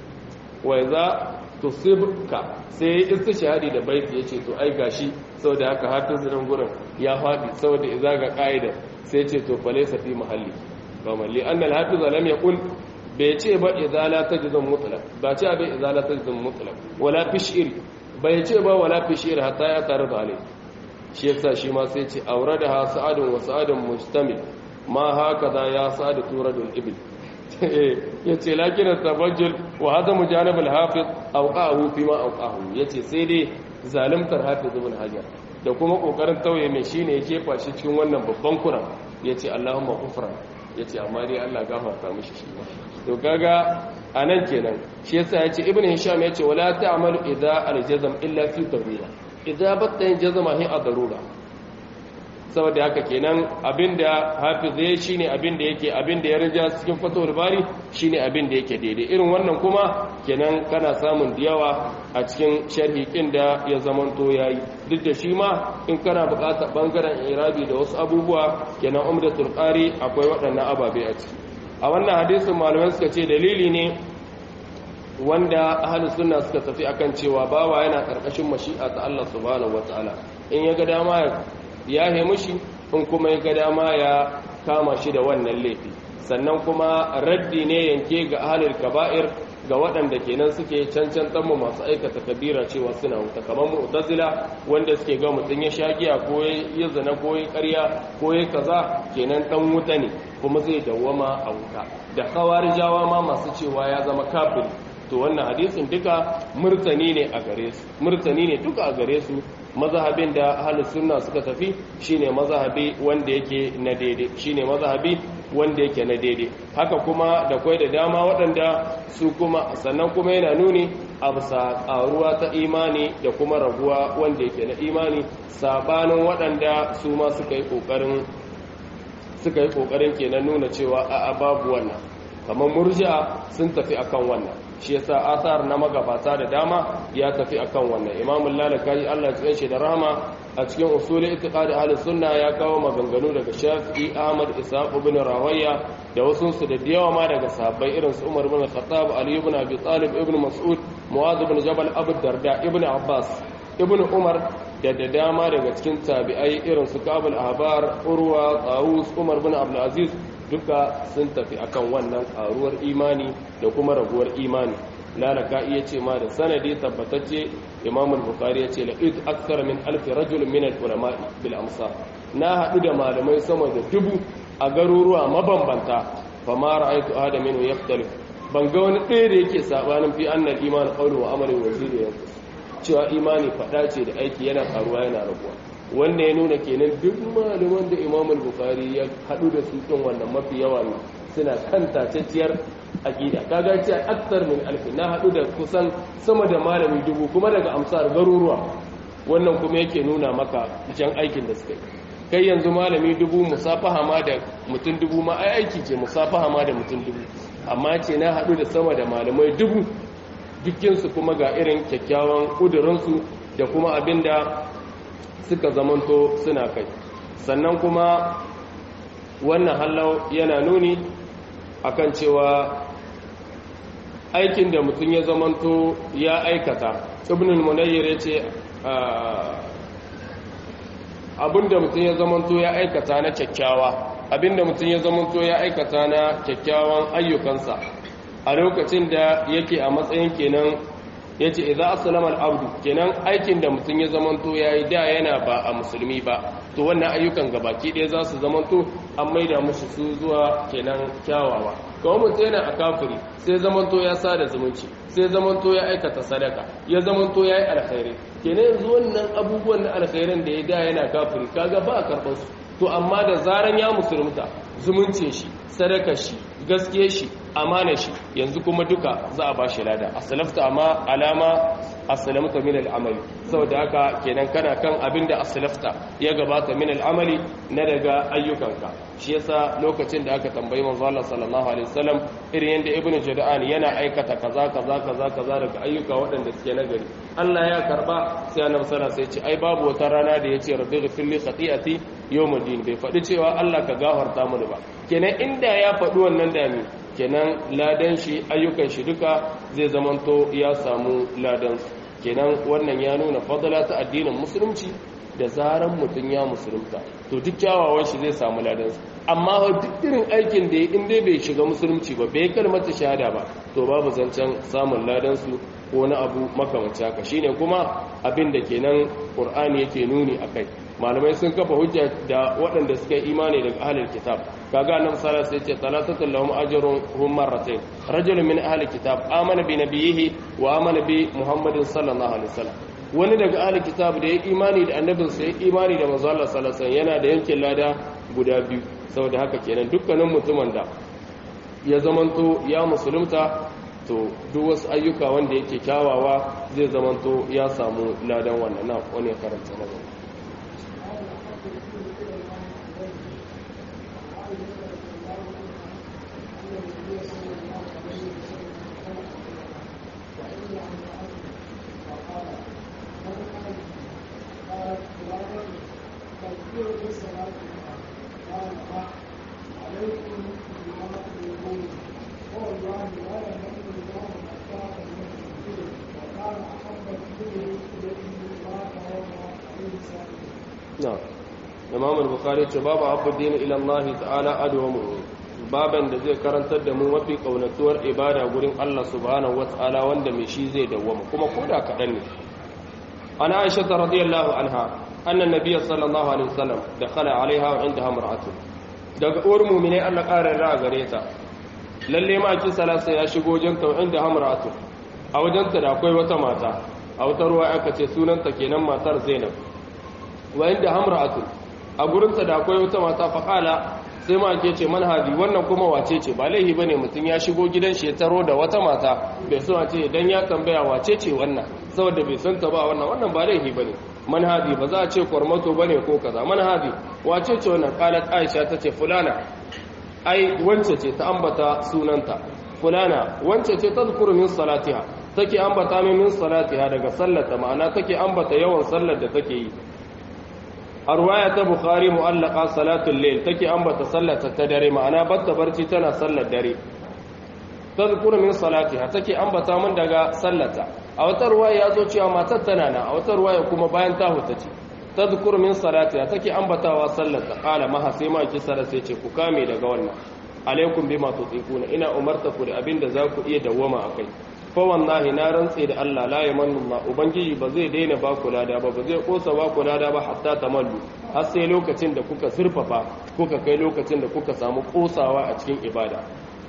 wa idza tusibka sai istishhadi da baiti yace to ai gashi saboda haka hafiz nan gurin ya fadi saboda idza ga qaida sai yace to fa laysa fi mahalli kamar li anna al-hafiz lam yaqul bai ce ba idza la tajzum mutlaq ba ce ba idza la tajzum mutlaq wala fi shi'r bai ce ba wala fi shi'r hatta ya tarar da alai shi yasa shi ma sai ce auradaha sa'adun wa sa'adun mustamil ma haka za ya sa'adu turadul ibil yace lakin tabajjul wa hada mujanib al-hafiz awqahu fi ma awqahu yace sai dai zalimtar hafiz ibn hajar da kuma kokarin tauye mai shine ya kefa shi cikin wannan babban kuran yace allahumma kufran yace amma dai Allah gafarta mishi shi to kaga anan kenan shi yasa yace ibn hisham yace wala ta'malu idza al-jazm illa fi darura idza batta yin jazma hi a darura saboda haka kenan abinda hafiz ya shine abinda yake abinda ya rija cikin fatawar bari shine abinda yake daidai irin wannan kuma kenan kana samun diyawa a cikin sharhi kin da ya zamanto yayi duk da shi ma in kana buƙatar bangaren irabi da wasu abubuwa kenan umdatul qari akwai waɗannan ababe a ciki a wannan hadisin malamai suka ce dalili ne wanda ahlus sunna suka tafi akan cewa bawa yana karkashin mashi'a ta Allah subhanahu wataala in ya ga dama ya he mushi in kuma ya ga dama ya kama shi da wannan laifi sannan kuma raddi ne yanke ga ahlul kaba'ir ga waɗanda kenan suke cancantan mu masu aikata kabira cewa suna wuta kamar mu'tazila wanda suke ga mutun ya shagiya ko ya zana ko ya ƙarya ko ya kaza kenan dan wuta ne kuma zai dawwama a wuta da khawarijawa ma masu cewa ya zama kafiri to wannan hadisin duka murtani ne a gare su murtani ne duka a gare su mazhabin da ahlus sunna suka tafi shine mazhabi wanda yake na daidai shine mazhabi wanda yake na daidai haka kuma da kwai da dama waɗanda su kuma sannan kuma yana nuni a bisa ƙaruwa ta imani da kuma raguwa wanda yake na imani sabanin waɗanda su ma suka yi ƙoƙarin suka yi ƙoƙarin kenan nuna cewa a babu wannan kamar murji'a sun tafi akan wannan shi yasa asar na magabata da dama ya tafi akan wannan imamul lalakayi Allah ya shi da rahama a cikin usulul itiqad ahlus sunna ya kawo maganganu daga Shafi'i Ahmad Ishaq ibn Rawayya da wasu su da yawa ma daga sahabbai irin su Umar ibn Khattab Ali ibn Abi Talib ibn Mas'ud Muadh ibn Jabal Abu Darda ibn Abbas ibn Umar da da dama daga cikin tabi'ai irin su Kabul Ahbar Urwa Tawus Umar ibn Abdul Aziz duka sun tafi akan wannan karuwar imani da kuma raguwar imani lalaka iya ce ma da sanadi tabbatacce imam al-bukhari ya ce laqit akthar min alf rajul min al-ulama bil amsar na hadu da malamai sama da dubu a garuruwa mabambanta fa ma ra'aytu ahada minhu yaftalif ban ga wani ɗaya da yake sabanin fi annal iman qawlu wa amalu wa zida yanqus cewa imani fada ce da aiki yana karuwa yana raguwa wanda ya nuna kenan duk malaman da imam al-bukhari ya hadu da su din wannan mafi yawa ne suna kan tacacciyar aqida kaga ce akthar min alf na hadu da kusan sama da malami dubu kuma daga amsar garuruwa wannan kuma yake nuna maka jan aikin da suka yi kai yanzu malami dubu musafaha ma da mutum dubu ma ai aiki ce musafaha ma da mutum dubu amma ce na hadu da sama da malamai dubu dukkinsu kuma ga irin kyakkyawan ƙudurinsu da kuma abinda suka zamanto suna kai sannan kuma wannan hallau yana nuni akan cewa aikin da mutum ya zamanto ya aikata ibnul munayyir yace abinda mutum ya zamanto ya aikata na kyakkyawa abinda mutum ya zamanto ya aikata na kyakkyawan ayyukansa a lokacin da yake a matsayin kenan ya ce idan asalama al'abdu kenan aikin da mutum ya zamanto ya yi da yana ba a musulmi ba to wannan ayyukan gabaki ɗaya za su zamanto an maida musu su zuwa kenan kyawawa kawai mutum yana a kafiri sai zamanto ya sada zumunci sai zamanto ya aikata sadaka ya zamanto ya yi alkhairi kenan yanzu wannan abubuwan na alkhairin da ya da yana kafiri kaga ba a karɓar su to amma da zaran ya musulunta zumuncin shi sadakar shi gaskiye shi amana shi yanzu kuma duka za a bashi lada asalafta amma alama asalamta min al'amali saboda haka kenan kana kan abinda asalafta ya gabata min al'amali na daga ayyukanka shi yasa lokacin da aka tambayi manzo Allah sallallahu alaihi wasallam irin yanda ibnu jada'an yana aikata kaza kaza kaza kaza daga ayyuka waɗanda suke nagari Allah ya karba sai annabi sallallahu alaihi wasallam sai ce ai babu wata rana da yace rabbi ghfir li khati'ati yawmuddin bai faɗi cewa Allah ka gafarta mini ba kenan inda ya faɗi wannan dami kenan ladan shi ayyukan shi duka zai zamanto ya samu ladan kenan wannan ya nuna fadala ta addinin musulunci da zaran mutum ya musulunta to duk kyawawan shi zai samu ladan amma duk irin aikin da ya inda bai shiga musulunci ba bai kalmata shahada ba to babu zancen samun ladan su ko na abu makamanci haka shine kuma abin da kenan qur'ani yake nuni akai malamai sun kafa hujja da waɗanda suka yi imani daga ahlul kitab kaga annabi sallallahu alaihi wasallam sai ce talatatul lahum ajrun hum marratayn rajulun min ahlil kitab amana bi nabiyhi wa amana bi muhammadin sallallahu alaihi wasallam wani daga ahlul kitab da ya imani da annabin sai imani da manzo Allah sallallahu alaihi wasallam yana da yankin lada guda biyu saboda haka kenan dukkanin mutumin da ya zamanto ya musulunta to duk wasu ayyuka wanda yake kyawawa zai zamanto ya samu ladan wannan na wani karanta na gaba na imam al-bukhari ce babu abu dini ila Allah ta'ala adwamu baban da zai karantar da mu mafi kaunatuwar ibada gurin Allah subhanahu wata'ala wanda mai shi zai dawwama kuma koda kadan ne ana aisha radiyallahu anha anna nabiyyi sallallahu alaihi wasallam dakhala alaiha wa indaha mar'atu daga uwar mu'mine Allah ƙara ra gare ta lalle ma kin salasa ya shigo wajen ta inda hamratu a wajen ta da akwai wata mata a wata ruwa aka ce sunanta kenan matar Zainab wa inda hamratu a gurin ta da akwai wata mata faqala sai ma ke ce manhaji wannan kuma wace ce ba laihi bane mutum ya shigo gidan shi ya taro da wata mata bai so a ce idan ya tambaya wace ce wannan saboda bai san ta ba wannan wannan ba laihi bane manhaji ba za a ce kwarmato bane ko kaza manhaji wace ce wannan qalat aisha tace fulana ai wance ce ta ambata sunanta fulana wance ce ta zukuru min salatiha take ambata min min salatiha daga sallata ma'ana take ambata yawan sallar da take yi a ruwaya ta bukhari mu'allaka salatul layl take ambata sallata ta dare ma'ana batta barci tana sallar dare ta zukuru min salatiha take ambata min daga sallata a wata ruwaya ya zo cewa matar tana na a wata ruwaya kuma bayan ta huta ce tadhkur min salatiha take ambatawa sallata qala maha sai ma ki sara sai ce ku kame daga wannan alaikum bima tutiquna ina umarta ku da abinda za ku iya dawwama akai fa wallahi na rantse da Allah la yamannu Allah ubangiji ba zai daina ba ku lada ba ba zai kosa ba ku lada ba hatta tamallu har sai lokacin da kuka zurfafa kuka kai lokacin da kuka samu kosawa a cikin ibada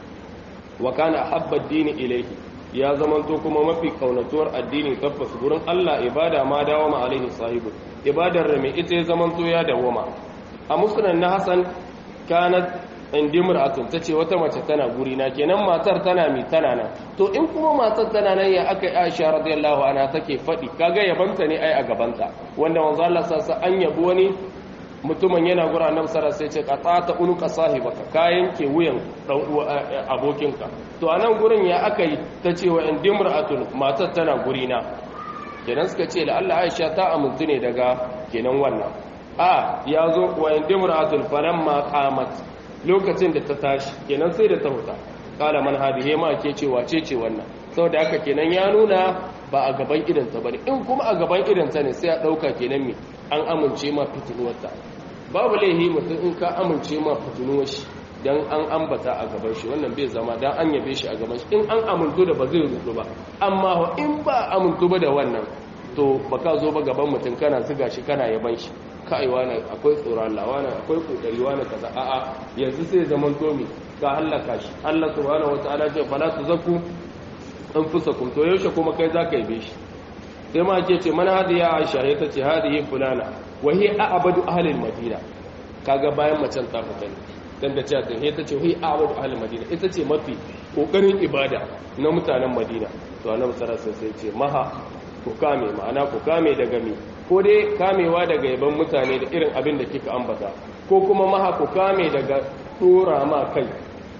wa kana habba dini ilayhi ya zamanto kuma mafi kaunatuwar addini tabbas gurin Allah ibada ma dawama alaihi sahibu ibadar da mai ita ya zamanto ya dawama a musnad na Hassan kanat indi mar'atun tace wata mace tana guri na kenan matar tana mi tana nan to in kuma matar tana nan ya aka Aisha radiyallahu anha take fadi kaga yabanta ne ai a gabanta wanda manzo Allah sassa an yabi wani mutumin yana gura nan sara sai ce qatata unuka sahibaka ka yanke wuyan dan abokinka to anan gurin ya aka yi ta ce wa indimra'atun matar tana guri na kenan suka ce la'alla Aisha ta amintu ne daga kenan wannan a ya zo wa indimra'atun falamma qamat lokacin da ta tashi kenan sai da ta huta kala man hadihi ma ke ce wace ce wannan saboda haka kenan ya nuna ba a gaban idanta bane in kuma a gaban idanta ne sai a dauka kenan me an amince ma fitinuwarta babu laihi mutum in ka amince ma fitinuwar shi dan an ambata a gaban shi wannan bai zama dan an yabe shi a gaban shi in an amintu da ba zai rudu ba amma in ba amintu ba da wannan to baka zo ba gaban mutum kana ziga shi kana yaban shi kai wani akwai tsoron Allah wani akwai kokari wani kaza a'a yanzu sai zaman tomi ka halaka shi Allah subhanahu wataala ce fala tuzakku anfusakum to yaushe kuma kai zaka yabe shi sai ma ke ce man hadi ya Aisha ya tace hadihi fulana wa hiya a'badu ahli al-madina kaga bayan macen ta fita ne dan da cewa sai ta ce hi a'badu ahli al-madina ita ce mafi kokarin ibada na mutanen Madina to annabi sallallahu alaihi wasallam sai ce maha ku kame ma'ana ku kame daga mi ko dai kamewa daga yaban mutane da irin abin da kika ambata ko kuma maha ku kame daga dora ma kai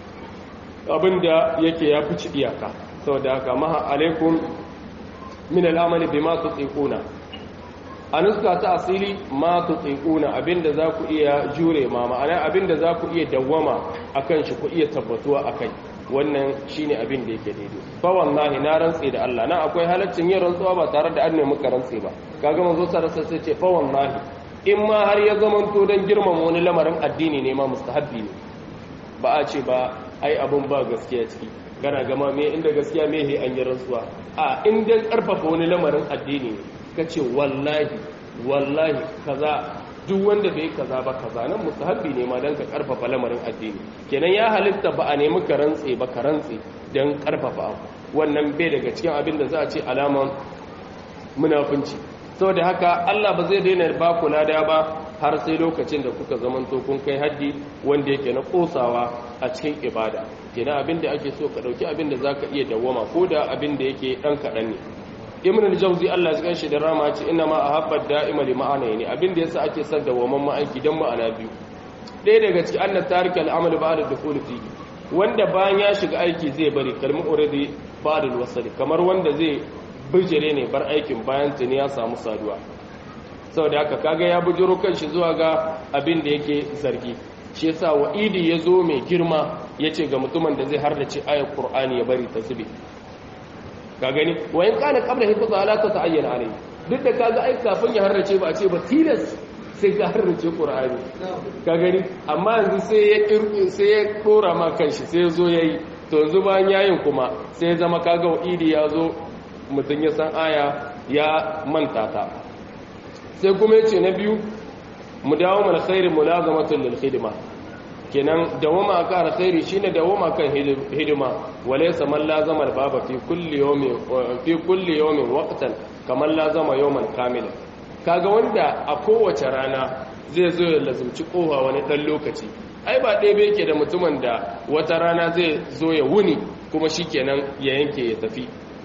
abin da yake ya fici iyaka saboda haka maha alaikum min al'amali bima tutiquna a nuska ta asili ma tutiquna abinda za ku iya jure ma ma'ana abinda za ku iya dawwama akan shi ku iya tabbatuwa akai wannan shine abin da yake daidai fa wallahi na rantse da Allah na akwai halaccin yin rantsuwa ba tare da an nemi ka rantse ba kaga manzo sarasa sai ce fa wallahi in ma har ya zamanto dan girmama wani lamarin addini ne ma mustahabbi ne ba a ce ba ai abun ba gaskiya ciki kana gama me inda gaskiya me he an yi rantsuwa a in dan karfafa wani lamarin addini ne kace wallahi wallahi kaza duk wanda bai kaza ba kaza nan mustahabbi ne ma dan ka karfafa lamarin addini kenan ya halitta ba a nemi ka rantse ba ka rantse dan karfafa wannan bai daga cikin abin da za a ce alaman munafunci saboda haka Allah ba zai daina ba ku lada ba har sai lokacin da kuka zamanto kun kai haddi wanda yake na kosawa a cikin ibada kenan abin da ake so ka dauki abin da zaka iya dawwama ko da abin da yake dan kadan ne ibn al-jawzi Allah ya ganshi da rama ce inna ma ahabba da'ima li ma'ana ne abin da yasa ake son dawaman ma aiki dan ma'ana biyu ɗaya daga cikin annat tarika al-amal ba'da dukhul fi wanda bayan ya shiga aiki zai bari kalmi already ba'da al kamar wanda zai bijire ne bar aikin bayan tuni ya samu saduwa saboda haka kaga ya bujiro kanshi zuwa ga abin da yake zargi shi yasa wa'idi ya zo mai girma yace ga mutumin da zai hardace ayat qur'ani ya bari ta zube ka gani wayan kana qabla hifza ala ta ta'ayyana alai duk da kaga ai kafin ya harrace ba a ce ba tilas sai ka harrace qur'ani ka gani amma yanzu sai ya kirki sai ya dora ma kanshi sai ya zo yayi to yanzu bayan yayin kuma sai ya zama kaga wa'idi ya zo mutum ya san aya ya manta ta sai kuma yace na biyu mu dawo mana khairin mulazamatul lil khidma kenan dawama kan alkhairi shine dawama kan hidima walaysa man lazama baba fi kulli yawmin fi kulli yawmin waqtan kaman lazama yawman kamila kaga wanda a kowace rana zai zo ya lazumci kowa wani dan lokaci ai ba ɗaya yake da mutumin da wata rana zai zo ya wuni kuma shikenan ya yanke ya tafi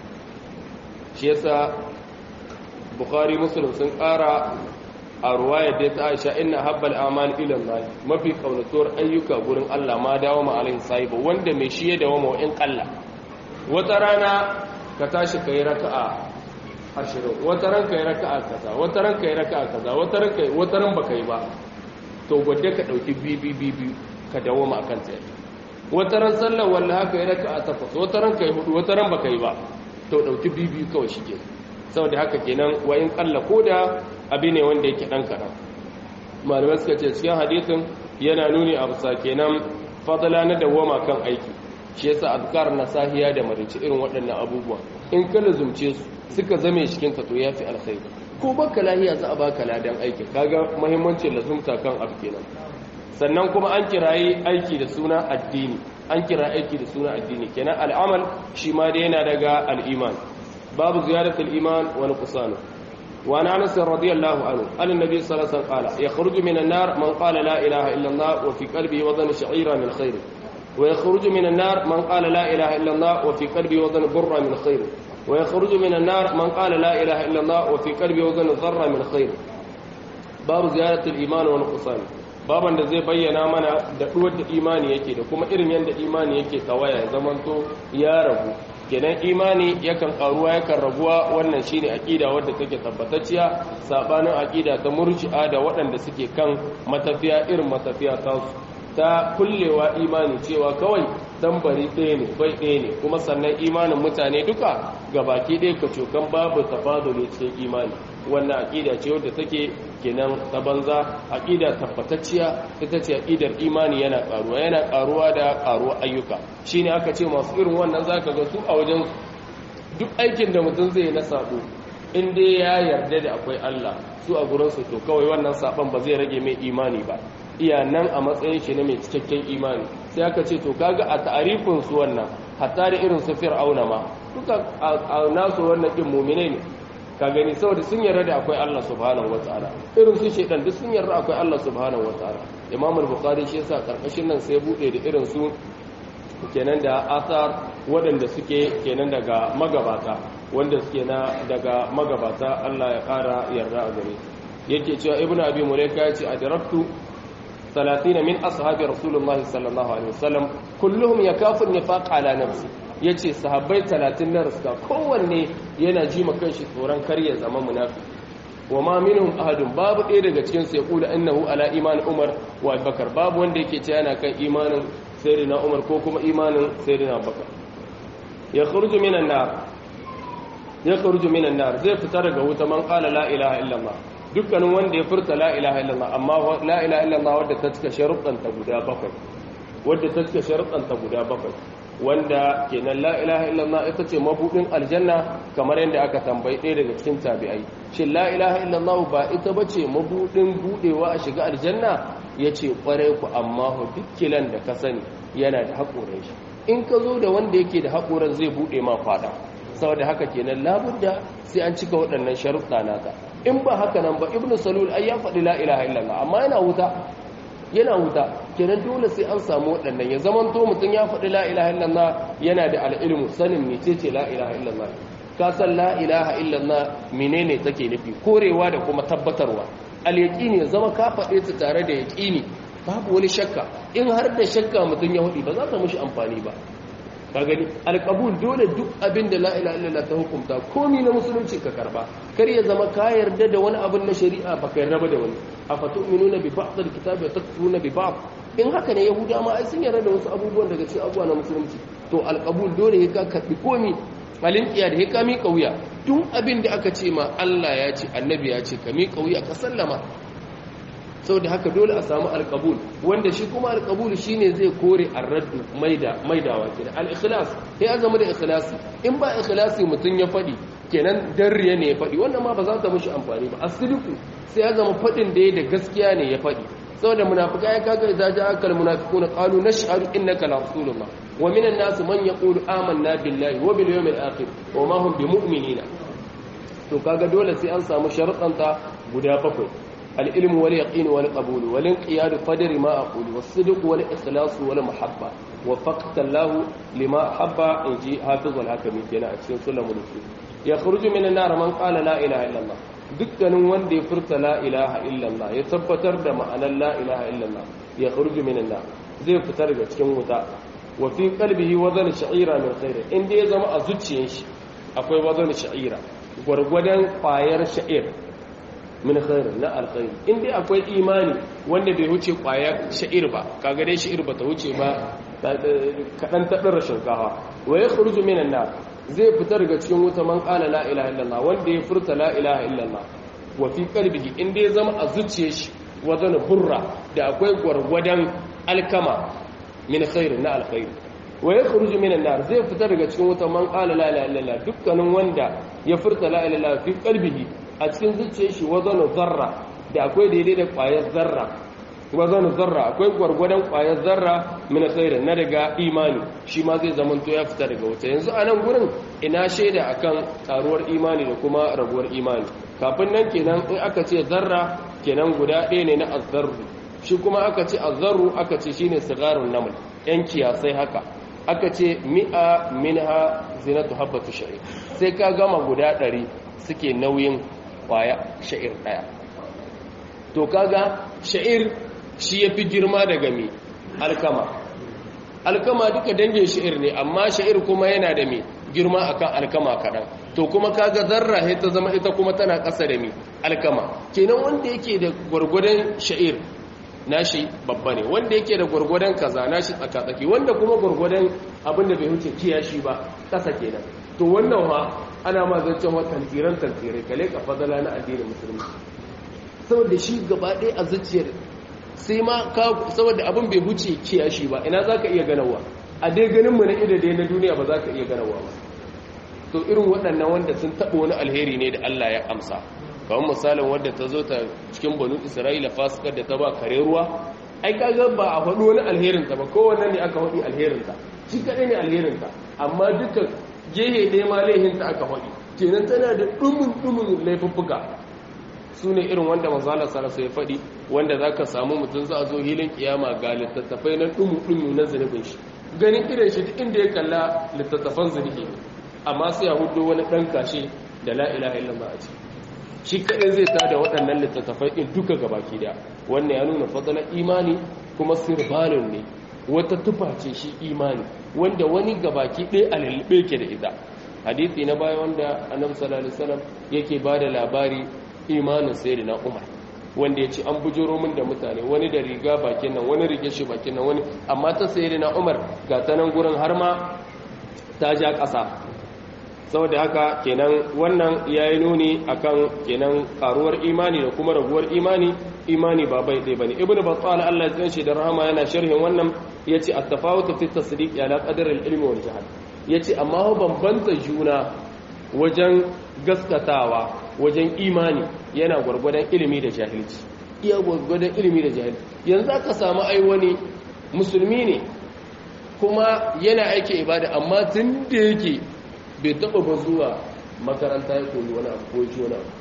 shi yasa bukhari muslim sun ƙara a ruwayar da ta aisha ina habbal amal ilan lahi mafi kaunatuwar ayyuka gurin Allah ma dawo ma alaihi sahiba wanda mai shi ya dawo ma in kalla wata rana ka tashi kai raka'a ashirin wata ran kai raka'a kaza wata ran kai raka'a kaza wata ran kai wata ran baka yi ba to gwadde ka dauki bibi bibi ka dawo ma akan tsaye wata ran sallar wallahi haka yi raka'a takwas wata ran kai hudu wata ran baka yi ba to dauki bibi kawai shige saboda haka kenan wayin kalla koda abi ne wanda yake dan kadan malamai suka ce cikin hadisin yana nuni a bisa kenan fadala na dawama kan aiki shi yasa azkar na sahiya da marici irin waɗannan abubuwa in ka lazumce su suka zame cikin ka to yafi alkhairi ko baka lahiya za a baka ladan aiki kaga muhimmancin lazumta kan abu kenan sannan kuma an kirayi aiki da suna addini an kira aiki da suna addini kenan al'amal shi ma dai yana daga al'iman babu ziyaratul iman wa nuqsanu wa ana anas radiyallahu anhu an annabi sallallahu alaihi wasallam qala yakhruju minan nar man qala la ilaha illa allah wa fi qalbihi wadan sha'ira min khair wa yakhruju minan nar man qala la ilaha illa allah wa fi qalbihi wadan burra min khair wa yakhruju minan nar man qala la ilaha illa allah wa fi qalbihi wadan dharra min khair babu ziyaratul iman wa nuqsanu baban da zai bayyana mana da duwar da imani yake da kuma irin yadda imani yake tawaya ya zamanto ya rabu kenan imani yakan karuwa yakan rabuwa wannan shine aqida wadda take tabbatacciya sabanin aqida ta murji'a da waɗanda suke kan matafiya irin matafiya ta ta kullewa imani cewa kawai tambari ɗaya ne bai ɗaya ne kuma sannan imanin mutane duka gabaki ɗaya ka cokan babu tafaduli cikin imani wannan aqida ce wadda take kenan ta banza aqida tabbatacciya ita ce aqidar imani yana karuwa yana karuwa da karuwa ayyuka shine aka ce masu irin wannan zaka ga su a wajen duk aikin da mutum zai na sabo in dai ya yarda da akwai Allah su a gurin su to kawai wannan saban ba zai rage mai imani ba iya nan a matsayin shi ne mai cikakken imani sai aka ce to kaga a ta'arifin su wannan hatta da irin su fir'auna ma duka a nasu wannan din mu'mine ne ka gani saboda sun yarda da akwai Allah subhanahu wataala irin su shedan duk sun yarda akwai Allah subhanahu wataala Imam al-Bukhari shi yasa karkashin nan sai bude da irin su kenan da asar waɗanda suke kenan daga magabata wanda suke na daga magabata Allah ya ƙara yarda a gare yake cewa Ibn Abi Mulaika ya ce adraktu 30 min ashabi Rasulullah sallallahu alaihi wasallam kulluhum yakafu nifaq ala nafsi ya ce sahabbai talatin na riska kowanne yana ji ma kanshi tsoron karya zama munafi wa ma minhum ahadun babu ɗaya daga cikin su ya kula annahu ala iman umar wa bakar babu wanda yake ce yana kan imanin sayyidina umar ko kuma imanin sayyidina bakar ya kharuju minan nar ya kharuju minan nar zai fita daga wuta man qala la ilaha illallah dukkanin wanda ya furta la ilaha illallah amma la ilaha illallah wadda ta cika sharuɗan ta guda bakwai wadda ta cika sharuɗan ta guda bakwai wanda kenan la ilaha illallah ita ce mabudin aljanna kamar yadda aka tambayi ɗaya daga cikin tabi'ai shin la ilaha illallah ba ita bace mabudin budewa a shiga aljanna yace kwarai ku amma hu dukkilan da ka sani yana da haƙoran shi in ka zo da wanda yake da haƙoran zai bude ma fada saboda haka kenan labudda sai an cika waɗannan sharuɗa naka in ba haka nan ba ibnu salul ai ya faɗi la ilaha illallah amma yana wuta yana wuta kenan dole sai an samu waɗannan ya zaman to mutum ya faɗi la ilaha illallah yana da al'ilmu sanin mecece la ilaha illallah ka san la ilaha illallah menene take nufi korewa da kuma tabbatarwa al yaqini ya zama ka faɗe ta tare da yaqini babu wani shakka in har da shakka mutum ya hudi ba za ta mishi amfani ba ka gani alƙabul dole duk abin da la ilaha illallah ta hukunta komi na musulunci ka karba kar ya zama ka yarda da wani abin na shari'a baka yarda ba da wani afatu'minuna bi ba'd alkitabi wa takfuruna bi ba'd in haka ne yahuda ma ai sun yarda da wasu abubuwan daga cikin abubuwa na musulunci to alƙabul dole ya ka karbi komi alinkiya da ya ka miƙa wuya duk abin da aka ce ma Allah ya ce annabi ya ce ka miƙa wuya ka sallama saboda haka dole a samu alqabul wanda shi kuma alqabul shine zai kore arraddu maida maidawa kenan al-ikhlas sai azama da ikhlasi in ba ikhlasi mutun ya fadi kenan darriya ne ya fadi wannan ma ba za ta mushi amfani ba asiliku sai azama fadin da ya da gaskiya ne ya fadi saboda munafikai kaga idza ja'aka al-munafiquna qalu nashhadu innaka la rasulullah wa minan nas man yaqulu amanna billahi wa bil yawmil akhir wa ma hum bimu'minina to kaga dole sai an samu sharuɗanta guda bakwai al-ilmu wal yaqin wal qabul wal inqiyad qadri ma aqulu was sidq wal ikhlas wal mahabba wa faqta Allah lima habba inji hafiz al hakimi kenan a cikin sulamul usul ya kharuju minan nar man qala la ilaha illallah dukkanin wanda ya furta la ilaha illallah ya tabbatar da ma'anar la ilaha illallah ya kharuju minan nar zai fitar daga cikin wuta wa fi qalbihi wazan sha'ira min khair inda ya zama a zuciyar shi akwai wazan sha'ira gwargwadon kwayar sha'ir min khair na alkhair inda akwai imani wanda bai wuce kwayar sha'ir ba kaga dai sha'ir ba ta wuce ba kadan ta dara shinkafa wa ya kharuju minan nar zai fita daga cikin wuta man qala la ilaha illallah wanda ya furta la ilaha illallah wa fi qalbihi inda ya zama a zuciyar shi wazan burra da akwai gwargwadon alkama min khair na alkhair wa yakhruju min an-nar zai fita daga cikin wuta man qala la ilaha illallah dukkanin wanda ya furta la ilaha illallah fi qalbihi a cikin zuciyar shi wazan zarra da akwai daidai da kwayar zarra wazan zarra akwai gwargwadon kwayar zarra min khair na daga imani shi ma zai zama to ya fita daga wuta yanzu a nan gurin ina shaida akan karuwar imani da kuma rabuwar imani kafin nan kenan in aka ce zarra kenan guda ɗaya ne na azzarru shi kuma aka ce azzarru aka ce shine sigarun naml yan kiyasai haka aka ce mi'a minha zinatu habbatu sha'ir sai ka gama guda ɗari suke nauyin kwaya sha'ir ɗaya to kaga sha'ir shi yafi girma daga mi alkama alkama duka dangin sha'ir ne amma sha'ir kuma yana da mi girma akan alkama kaɗan to kuma kaga zarra sai ta zama ita kuma tana ƙasa da mi alkama kenan wanda yake da gwargwadon sha'ir nashi babba ne wanda yake da gwargwadon kaza nashi tsakatsaki wanda kuma gwargwadon abin da bai wuce kiyashi ba ƙasa kenan to wannan ma ana ma zancen wa tantiran tantirai kale ka fadala na addinin musulmi saboda shi gaba ɗaya a zuciyar sai ma saboda abin bai wuce kiyashi ba ina za ka iya ganawa a dai ganin mu na ida dai na duniya ba za ka iya ganawa ba to irin waɗannan wanda sun taɓa wani alheri ne da Allah ya amsa kamar misalin wadda ta zo ta cikin banu isra'ila fasikar da ta ba kare ruwa ai kaga ba a faɗi wani alherinta ba kowanne ne aka faɗi alherinta shi kaɗai ne alherinta amma duka gehe ɗaya ma laihinta aka faɗi kenan tana da ɗumin ɗumin laifuffuka su ne irin wanda manzala sarasa ya faɗi wanda za ka samu mutum za a zo hilin kiyama ga littattafai na ɗumu ɗumu na zunubin shi ganin irin shi duk inda ya kalla littattafan zunubi amma sai ya hudu wani ɗan kashe da la ilaha illallah a ciki shi kaɗai zai ta da waɗannan littattafai ɗin duka gabaki da wannan ya nuna fadalar imani kuma sirbalin ne wata tufa ce shi imani wanda wani gabaki ɗaya a lullube ke da ita hadithi na baya wanda annabi sallallahu alaihi wasallam yake ba da labari imanin sayyidina umar wanda ya ce an bujuro min da mutane wani da riga bakin nan wani rige shi bakin nan wani amma ta sayyidina umar ga ta nan gurin har ma ta ja ƙasa saboda haka kenan wannan ya yi nuni akan kenan karuwar imani da kuma raguwar imani imani ba bai ɗaya bane ibnu battal Allah ya tsanshi da rahama yana sharhin wannan yace at-tafawut fi tasdiq ala qadar al-ilmi wal jahl yace amma ho bambanta juna wajen gaskatawa wajen imani yana gwargwadon ilimi da jahilci iya gwargwadon ilimi da jahilci yanzu aka samu ai wani musulmi ne kuma yana aiki ibada amma tun da yake bai taba ba zuwa makaranta ya koyi wani abu ko ji wani abu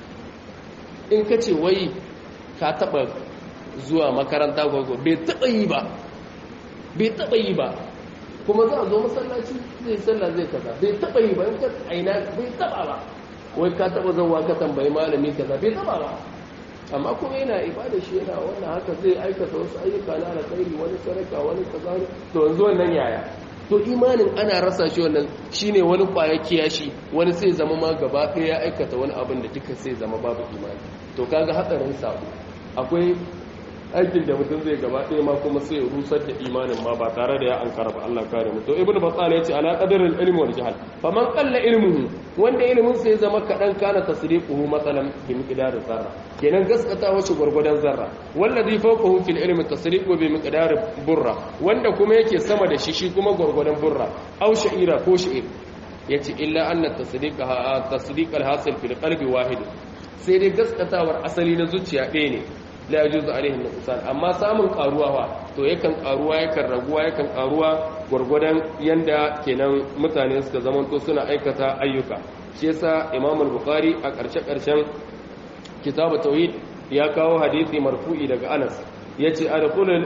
in ka ce wai ka taba zuwa makaranta ko bai taba yi ba bai taba yi ba kuma za a zo masallaci zai sallah zai kaza bai taba yi ba in ka aina bai taba ba wai ka taba zauwa ka tambayi malami kaza bai taba ba amma kuma yana ibada shi yana wannan haka zai aikata wasu ayyuka na alkhairi wani sadaka wani kaza to yanzu wannan yaya to imanin ana rasa shi wannan shine wani kwaya kiyashi wani sai zama ma gaba ɗaya ya aikata wani abin da duka sai zama babu imani to kaga hatsarin sabo akwai aikin da mutum zai gaba ɗaya ma kuma sai ya rusar da imanin ma ba tare da ya ankara ba Allah kare mu to ibnu battal yace ala qadarin ilmi wal jahl faman qalla ilmuhu wanda ilmin sai zama kadan kana tasdiquhu masalan bi miqdar zarra kenan gaskata wace gurgudan zarra wallazi fawqahu fil ilmi tasdiqu bi miqdar burra wanda kuma yake sama da shi shi kuma gurgudan burra aw sha'ira ko sha'ir yace illa anna tasdiqa tasdiq al hasil fil qalbi wahid sai dai gaskatawar asali na zuciya ɗaya ne la yajuzu alaihi nuqsan amma samun karuwa fa to yakan karuwa yakan raguwa yakan karuwa gurgurdan yanda kenan mutane suka zamanto suna aikata ayyuka shi yasa Imam al-Bukhari a ƙarshe ƙarshen kitabu tauhid ya kawo hadisi marfu'i daga Anas yace adkhulul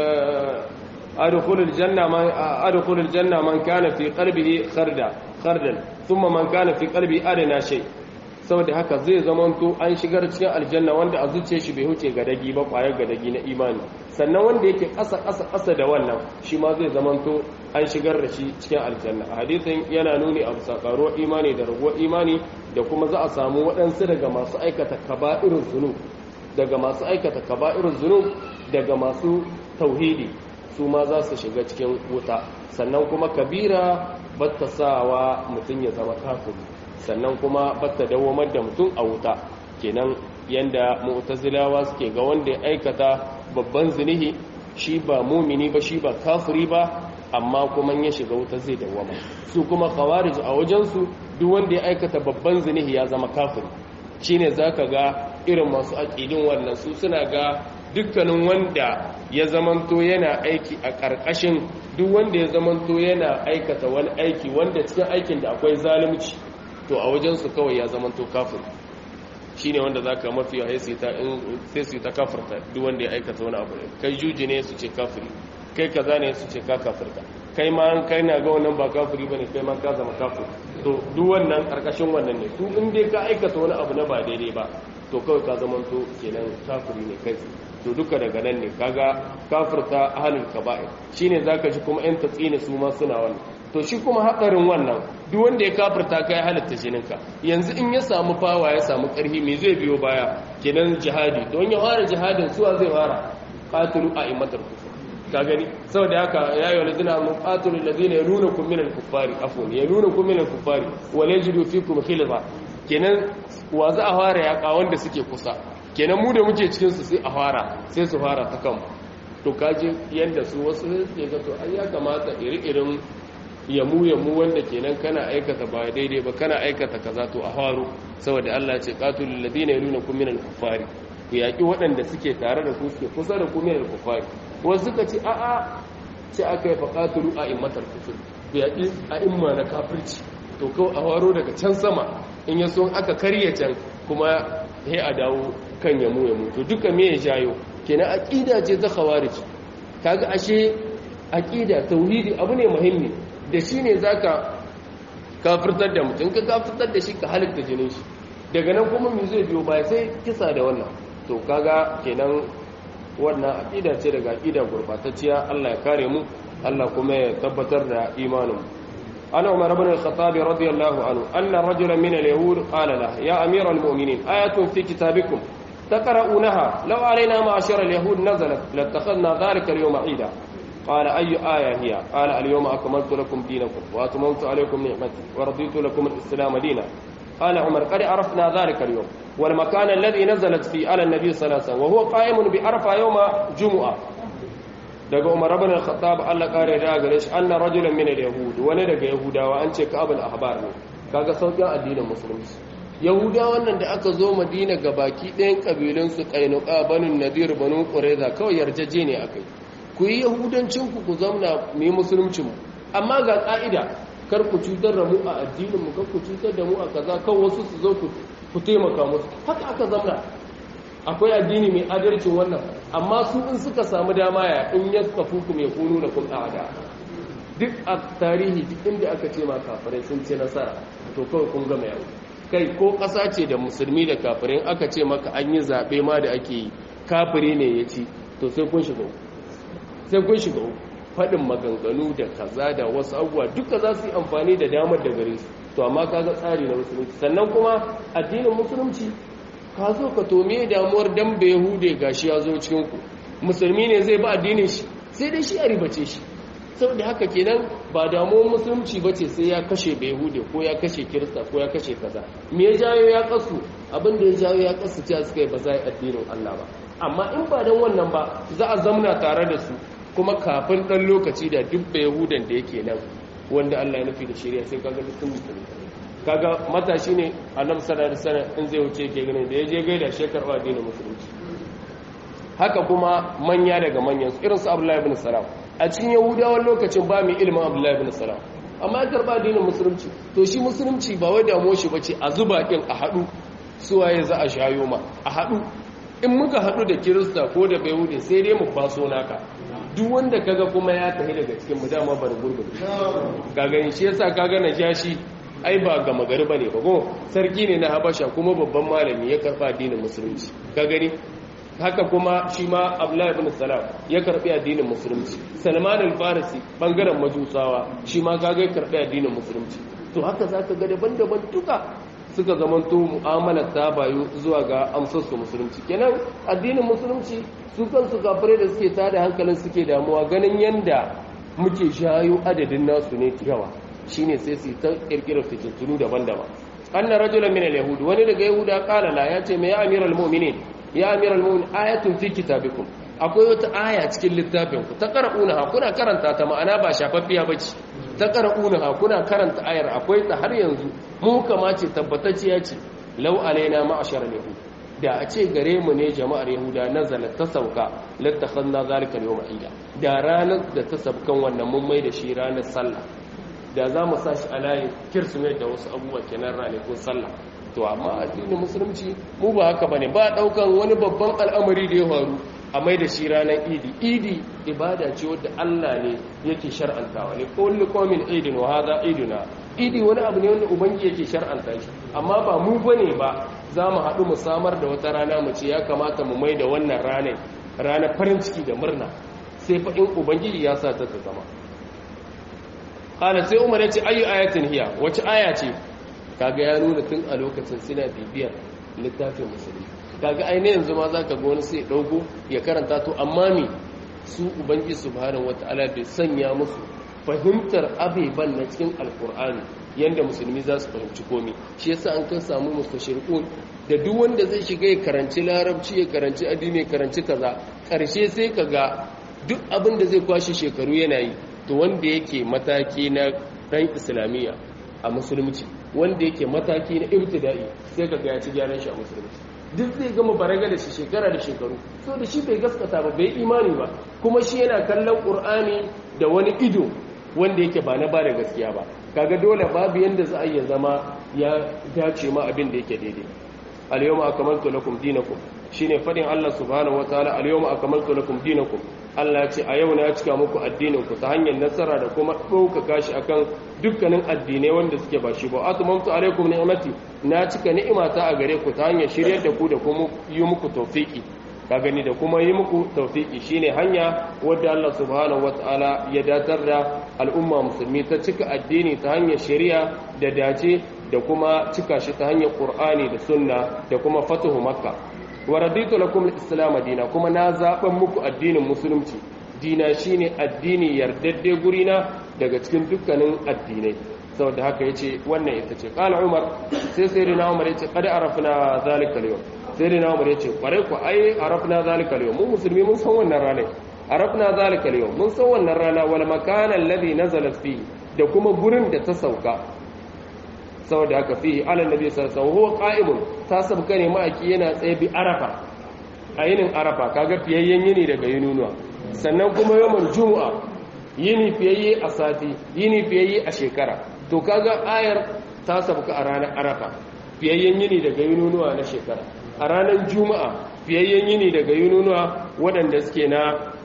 adkhulul janna man adkhulul janna man kana fi qalbihi kharda khardan thumma man kana fi qalbi adana shay saboda haka zai zamanto an shigar cikin aljanna wanda a zuciya shi bai huce gadagi ba kwayar gadagi na imani sannan wanda yake ƙasa ƙasa ƙasa da wannan shi ma zai zamanto an shigar da shi cikin aljanna a hadisin yana nuni a bisa ƙaruwar imani da raguwar imani da kuma za a samu waɗansu daga masu aikata kaba'irun zunub daga masu aikata kaba'irun zunub daga masu tauhidi su ma za su shiga cikin wuta sannan kuma kabira batta sawa mutum ya zama kafiri sannan kuma batta dawamar da mutum a wuta kenan yanda mu'tazilawa suke ga wanda ya aikata babban zinihi shi ba mumini ba shi ba kafiri ba amma kuma ya shiga wuta zai dawama su kuma khawarij a wajensu duk wanda ya aikata babban zinihi ya zama kafiri shine zaka ga irin masu aqidin wannan su suna ga dukkanin wanda ya zamanto yana aiki a ƙarƙashin duk wanda ya zamanto yana aikata wani aiki wanda cikin aikin da akwai zalunci to a wajensu kawai ya zamanto kafir shi ne wanda za ka mafi yawa sai su yi ta kafirta duk wanda ya aikata wani abu kai juji ne su ce kafiri kai kaza ne su ce ka kafirta kai ma kai na ga wannan ba kafiri ba ne kai ma ka zama kafir to duk wannan karkashin wannan ne su in dai ka aikata wani abu na ba daidai ba to kawai ka zamanto kenan kafiri ne kai to duka daga nan ne kaga kafirta ahlul kaba'ir shine zaka ji kuma yan tatsina su ma suna wannan to shi kuma hadarin wannan duk wanda ya kafirta kai halatta jininka yanzu in ya samu fawa ya samu karhi me zai biyo baya kenan jihadi don ya fara jihadin suwa zai fara qatilu a'immatul kufur ka gani saboda haka ya yi wani zina mun qatilu alladhina yalunakum min al-kuffari afwan yalunakum min al-kuffari wa la yajidu fikum khilza kenan wa za a fara yaka wanda suke kusa kenan mu da muke cikin su sai a fara sai su fara ta kanmu to kaje yanda su wasu suke ga to ai ya kamata iri-irin yamu yamu wanda kenan kana aikata ba daidai ba kana aikata kaza to a faru saboda Allah ya ce qatilul ladina yalunakum minal kuffari ku yaki waɗanda suke tare da ku suke kusa da ku minal kuffari wasu suka ce a a ce aka yi faqatulu a immatal kufur ku yaki a imma na kafirci to kawai a faro daga can sama in ya so aka karye can kuma he a dawo kan yamu yamu to duka me ya jayo kenan aqida ce ta khawarij kaga ashe aqida tauhidi abu ne muhimmi da shi ne za ka kafirtar da mutum ka kafirtar da shi ka halitta jinin shi daga nan kuma mu zai biyo baya sai kisa da wannan to kaga kenan wannan aqida ce daga aqida gurbatacciya Allah ya kare mu Allah kuma ya tabbatar da imanin mu ana umar ibn al-khattab radiyallahu anhu anna rajulan min al-yahud qala la ya amir al-mu'minin ayatun fi kitabikum تقرؤونها لو علينا معشر اليهود نزلت لاتخذنا ذلك اليوم عيدا قال أي آية هي قال اليوم أكملت لكم دينكم وأتممت عليكم نعمتي ورضيت لكم الإسلام دينا قال عمر قد عرفنا ذلك اليوم والمكان الذي نزلت فيه على النبي صلى الله عليه وسلم وهو قائم بعرفة يوم جمعة daga Umar ibn al-Khattab Allah kare da gare shi anna rajulan min al-yahud wani daga yahudawa an ce Ka'ab al-Ahbar ne kaga saukin addinin musulunci yahudawa wannan da aka zo Madina gabaki ɗayan kabilun su Qainuqa banu Nadir banu Qurayza kawai yarjeje ne akai ku yi yahudancinku ku zauna mu yi musuluncinmu amma ga ƙa'ida kar ku cutar da mu a addininmu kar ku cutar da mu a kaza kan wasu su zo ku taimaka musu haka aka zauna akwai addini mai adalcin wannan amma su in suka samu dama ya in ya kafu ku mai kunu da kun ɗada duk a tarihi duk inda aka ce ma kafirai sun ce nasara to kawai kun gama yau kai ko ƙasa ce da musulmi da kafirai aka ce maka an yi zaɓe ma da ake yi kafiri ne ya ci to sai kun shiga sai kun shiga faɗin maganganu da kaza da wasu abubuwa duka za su yi amfani da damar da gare su to amma kaga tsari na musulunci sannan kuma addinin musulunci ka zo ka tome damuwar dan bai hude gashi ya zo cikin ku musulmi ne zai ba addinin shi sai dai shi a ribace shi saboda haka kenan ba damuwar musulunci ba ce sai ya kashe behude ko ya kashe kirista ko ya kashe kaza me ya jayo ya kasu abin da ya jayo ya kasu cewa suka yi ba za a yi addinin Allah ba amma in ba don wannan ba za a zamna tare da su kuma kafin ɗan lokaci da duk behudan da yake nan wanda Allah ya nufi da shari'a sai kaga duk sun musulmi kaga matashi ne annabi sallallahu alaihi wasallam in zai wuce ke ganin da ya je gaida shekar wa addinin musulunci haka kuma manya daga manyan irin su Abdullahi ibn Salam a cikin yahudawan lokacin ba mai ilimin abdullahi bin salam amma ya karba addinin musulunci to shi musulunci ba wai damuwa shi bace a zuba kin a hadu suwaye za a shayo ma a hadu in muka hadu da kirista ko da bayhude sai dai mu faso naka duk wanda kaga kuma ya tafi daga cikin mu dama bar gurgur ka gani shi yasa kaga najashi ai ba ga magari bane ba go sarki ne na habasha kuma babban malami ya karba addinin musulunci ka gani haka kuma shi ma abdullahi ibn salam ya karbi addinin musulunci salman al-farisi bangaren majusawa shi ma kaga ya karbi addinin musulunci to haka zaka ga daban-daban duka suka zamanto mu'amalar ta bayu zuwa ga amsar su musulunci kenan addinin musulunci su kansu kafirai da suke tada hankalin suke damuwa ganin yanda muke shayo adadin nasu ne yawa shine sai su ta kirkirar fitintunu daban-daban anna rajulan min al-yahud wani daga yahuda qala la yace me ya amiral mu'minin ya amiral mu'min ayatun fi kitabikum akwai wata aya cikin littafin ku ta qara'una kuna karanta ta ma'ana ba shafaffiya bace ta qara'una kuna karanta ayar akwai ta har yanzu mu kama ce tabbatacciya ce law alaina ma'ashar yahud da a ce gare mu ne jama'ar yahuda nazala ta sauka lattakhadna zalika al-yawma ida da ranar da ta sabkan wannan mun mai da shi ranar sallah da za mu sa shi a layin kirsimeti da wasu abubuwa kenan ranakun sallah to amma addinin musulunci mu ba haka bane ba daukan wani babban al'amari da ya faru a mai da shi ranar idi idi ibada ce wadda Allah ne yake shar'antawa ne kullu qawmin idin wa hadha iduna idi wani abu ne wanda ubangi yake shar'anta shi amma ba mu bane ba za mu haɗu mu samar da wata rana mu ce ya kamata mu mai da wannan ranar ranar farin ciki da murna sai fa in ubangiji ya sa ta zama qala sai umar ya ce ayu ayatin hiya wace aya ce kaga ya nuna tun a lokacin suna bibiyar littafin musulmi kaga aini yanzu ma zaka ga wani sai dauko ya karanta to amma me su ubangi subhanahu wataala bai sanya musu fahimtar abeban na cikin alkur'ani yanda musulmi za su fahimci komai shi yasa an kan samu mustashriqun da duk wanda zai shiga ya karanci larabci ya karanci addini ya karanci kaza karshe sai kaga duk abin da zai kwashe shekaru yana yi to wanda yake mataki na dan islamiyya a musulunci wanda yake mataki na ibtida'i sai kaga ya ci gyaran shi a musulunci duk zai gama baraga da shi shekara da shekaru so da shi bai gaskata ba bai imani ba kuma shi yana kallon qur'ani da wani ido wanda yake ba na ba da gaskiya ba kaga dole babu yanda za a iya zama ya dace ma abin da yake daidai al-yawma akmaltu lakum dinakum shine fadin Allah subhanahu wataala al-yawma akmaltu lakum dinakum Allah ce a yau na cika muku addinin ku ta hanyar nasara da kuma ɗaukaka shi akan dukkanin addinai wanda suke ba shi ba atmamtu alaikum ni'mati na cika ni'imata a gare ku ta hanyar shiryar da ku da kuma yi muku tawfiki ka gani da kuma yi muku tawfiki shine hanya wadda Allah subhanahu wataala ya datar da al'umma musulmi ta cika addini ta hanyar shari'a da dace da kuma cika shi ta hanyar Qur'ani da sunna da kuma fatuhu makka wa raditu lakum al-islam dina kuma na zaban muku addinin musulunci dina shine addini yardadde gurina daga cikin dukkanin addinai saboda haka yace wannan ita ce qala umar sai sayyidina umar yace qad arafna zalika al-yawm sayyidina umar yace kware ku ai arafna zalika al-yawm mu musulmi mun san wannan rana arafna zalika al-yawm mun san wannan rana wal makana alladhi nazalat fihi da kuma gurin da ta sauka saboda haka fihi ala nabi sallallahu alaihi wasallam qa'imun ta sabka ne ma'aki yana tsaye bi arafa a yinin arafa kaga fiyayyen yini daga yununuwa sannan kuma yawmul jumu'a yini fiyayye a sati yini fiyayye a shekara to kaga ayar ta sabka a ranar arafa fiyayyen yini daga yununuwa na shekara a ranar juma'a fiyayyen yini daga yununuwa waɗanda suke na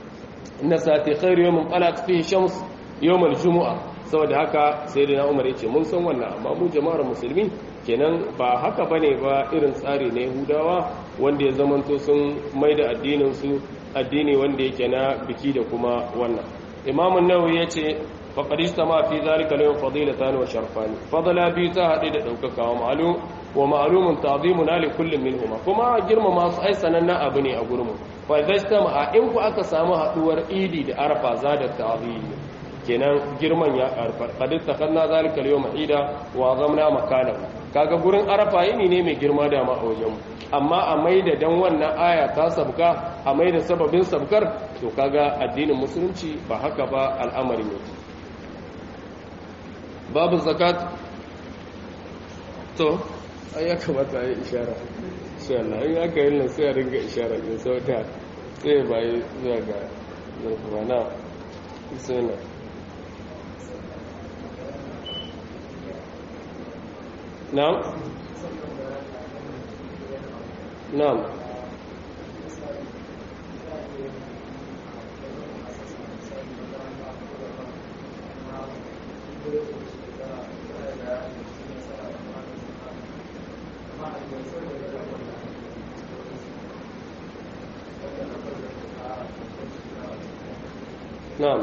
na sati khairu yawmin qalat fihi shams yawmul jumu'a saboda haka sai da umar ya ce mun san wannan amma mu jama'ar musulmi kenan ba haka bane ba irin tsari na yahudawa wanda ya zamanto sun mai da addinin su addini wanda yake na biki da kuma wannan imamun nawawi ya ce faqad istama fi zalika al-yawm fadilatan wa sharfan fadala bi ta hade da daukaka wa ma'lum wa ma'lumun ta'zimuna li kullin minhuma kuma girmama su ai sananna abu ne a gurmu fa idza istama in ku aka samu haduwar idi da arfa zada ta'zim kenan girman ya karfar kadin takanna zalika al-yawm ida wa zamna makana kaga gurin arafa yini ne mai girma da ma a wajen amma a maida dan wannan aya ta sabka a maida sababin sabkar to kaga addinin musulunci ba haka ba al'amarin yake babu zakat to ai ya kamata yi ishara insha Allah in aka yi nan sai a ringa ishara din sauta sai bai zuwa ga zurfana sai na نعم نعم نعم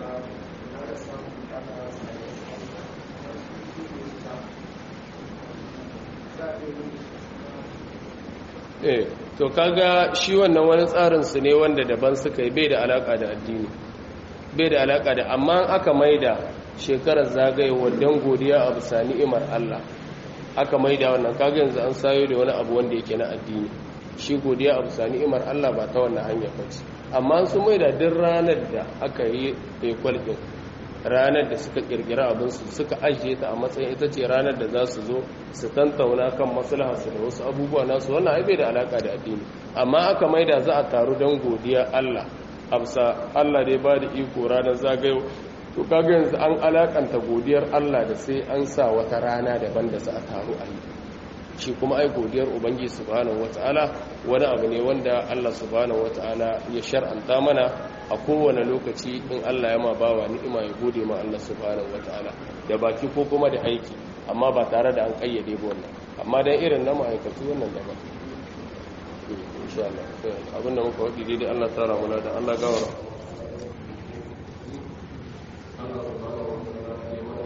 eh to kaga shi wannan wani tsarin su ne wanda daban suka yi bai da alaka da addini bai da alaka da amma aka maida shekarar zagayewar dan godiya a bisa ni'imar Allah aka maida wannan kaga yanzu an sayo da wani abu wanda yake na addini shi godiya a bisa ni'imar Allah ba ta wannan hanya bace amma sun maida duk ranar da aka yi ekwal din ranar da suka kirkira abinsu suka ajiye ta a matsayin ita ce ranar da za su zo su tantauna kan maslaharsu da wasu abubuwa nasu wannan ai bai da alaka da addini amma aka maida za a taru don godiya Allah amsa Allah dai ba da iko ranar zagayo to kaga yanzu an alakanta godiyar Allah da sai an sa wata rana daban da za a taru a yi shi kuma ai godiyar ubangiji subhanahu wataala wani abu ne wanda Allah subhanahu wataala ya shar'anta mana a kowane lokaci in Allah ya ma bawa ni'ima ya gode ma Allah subhanahu wataala da baki ko kuma da aiki amma ba tare da an kayyade ba wannan amma dan irin na ma'aikatu wannan da ba insha Allah abinda muka wadi dai Allah tsara mana da Allah gawara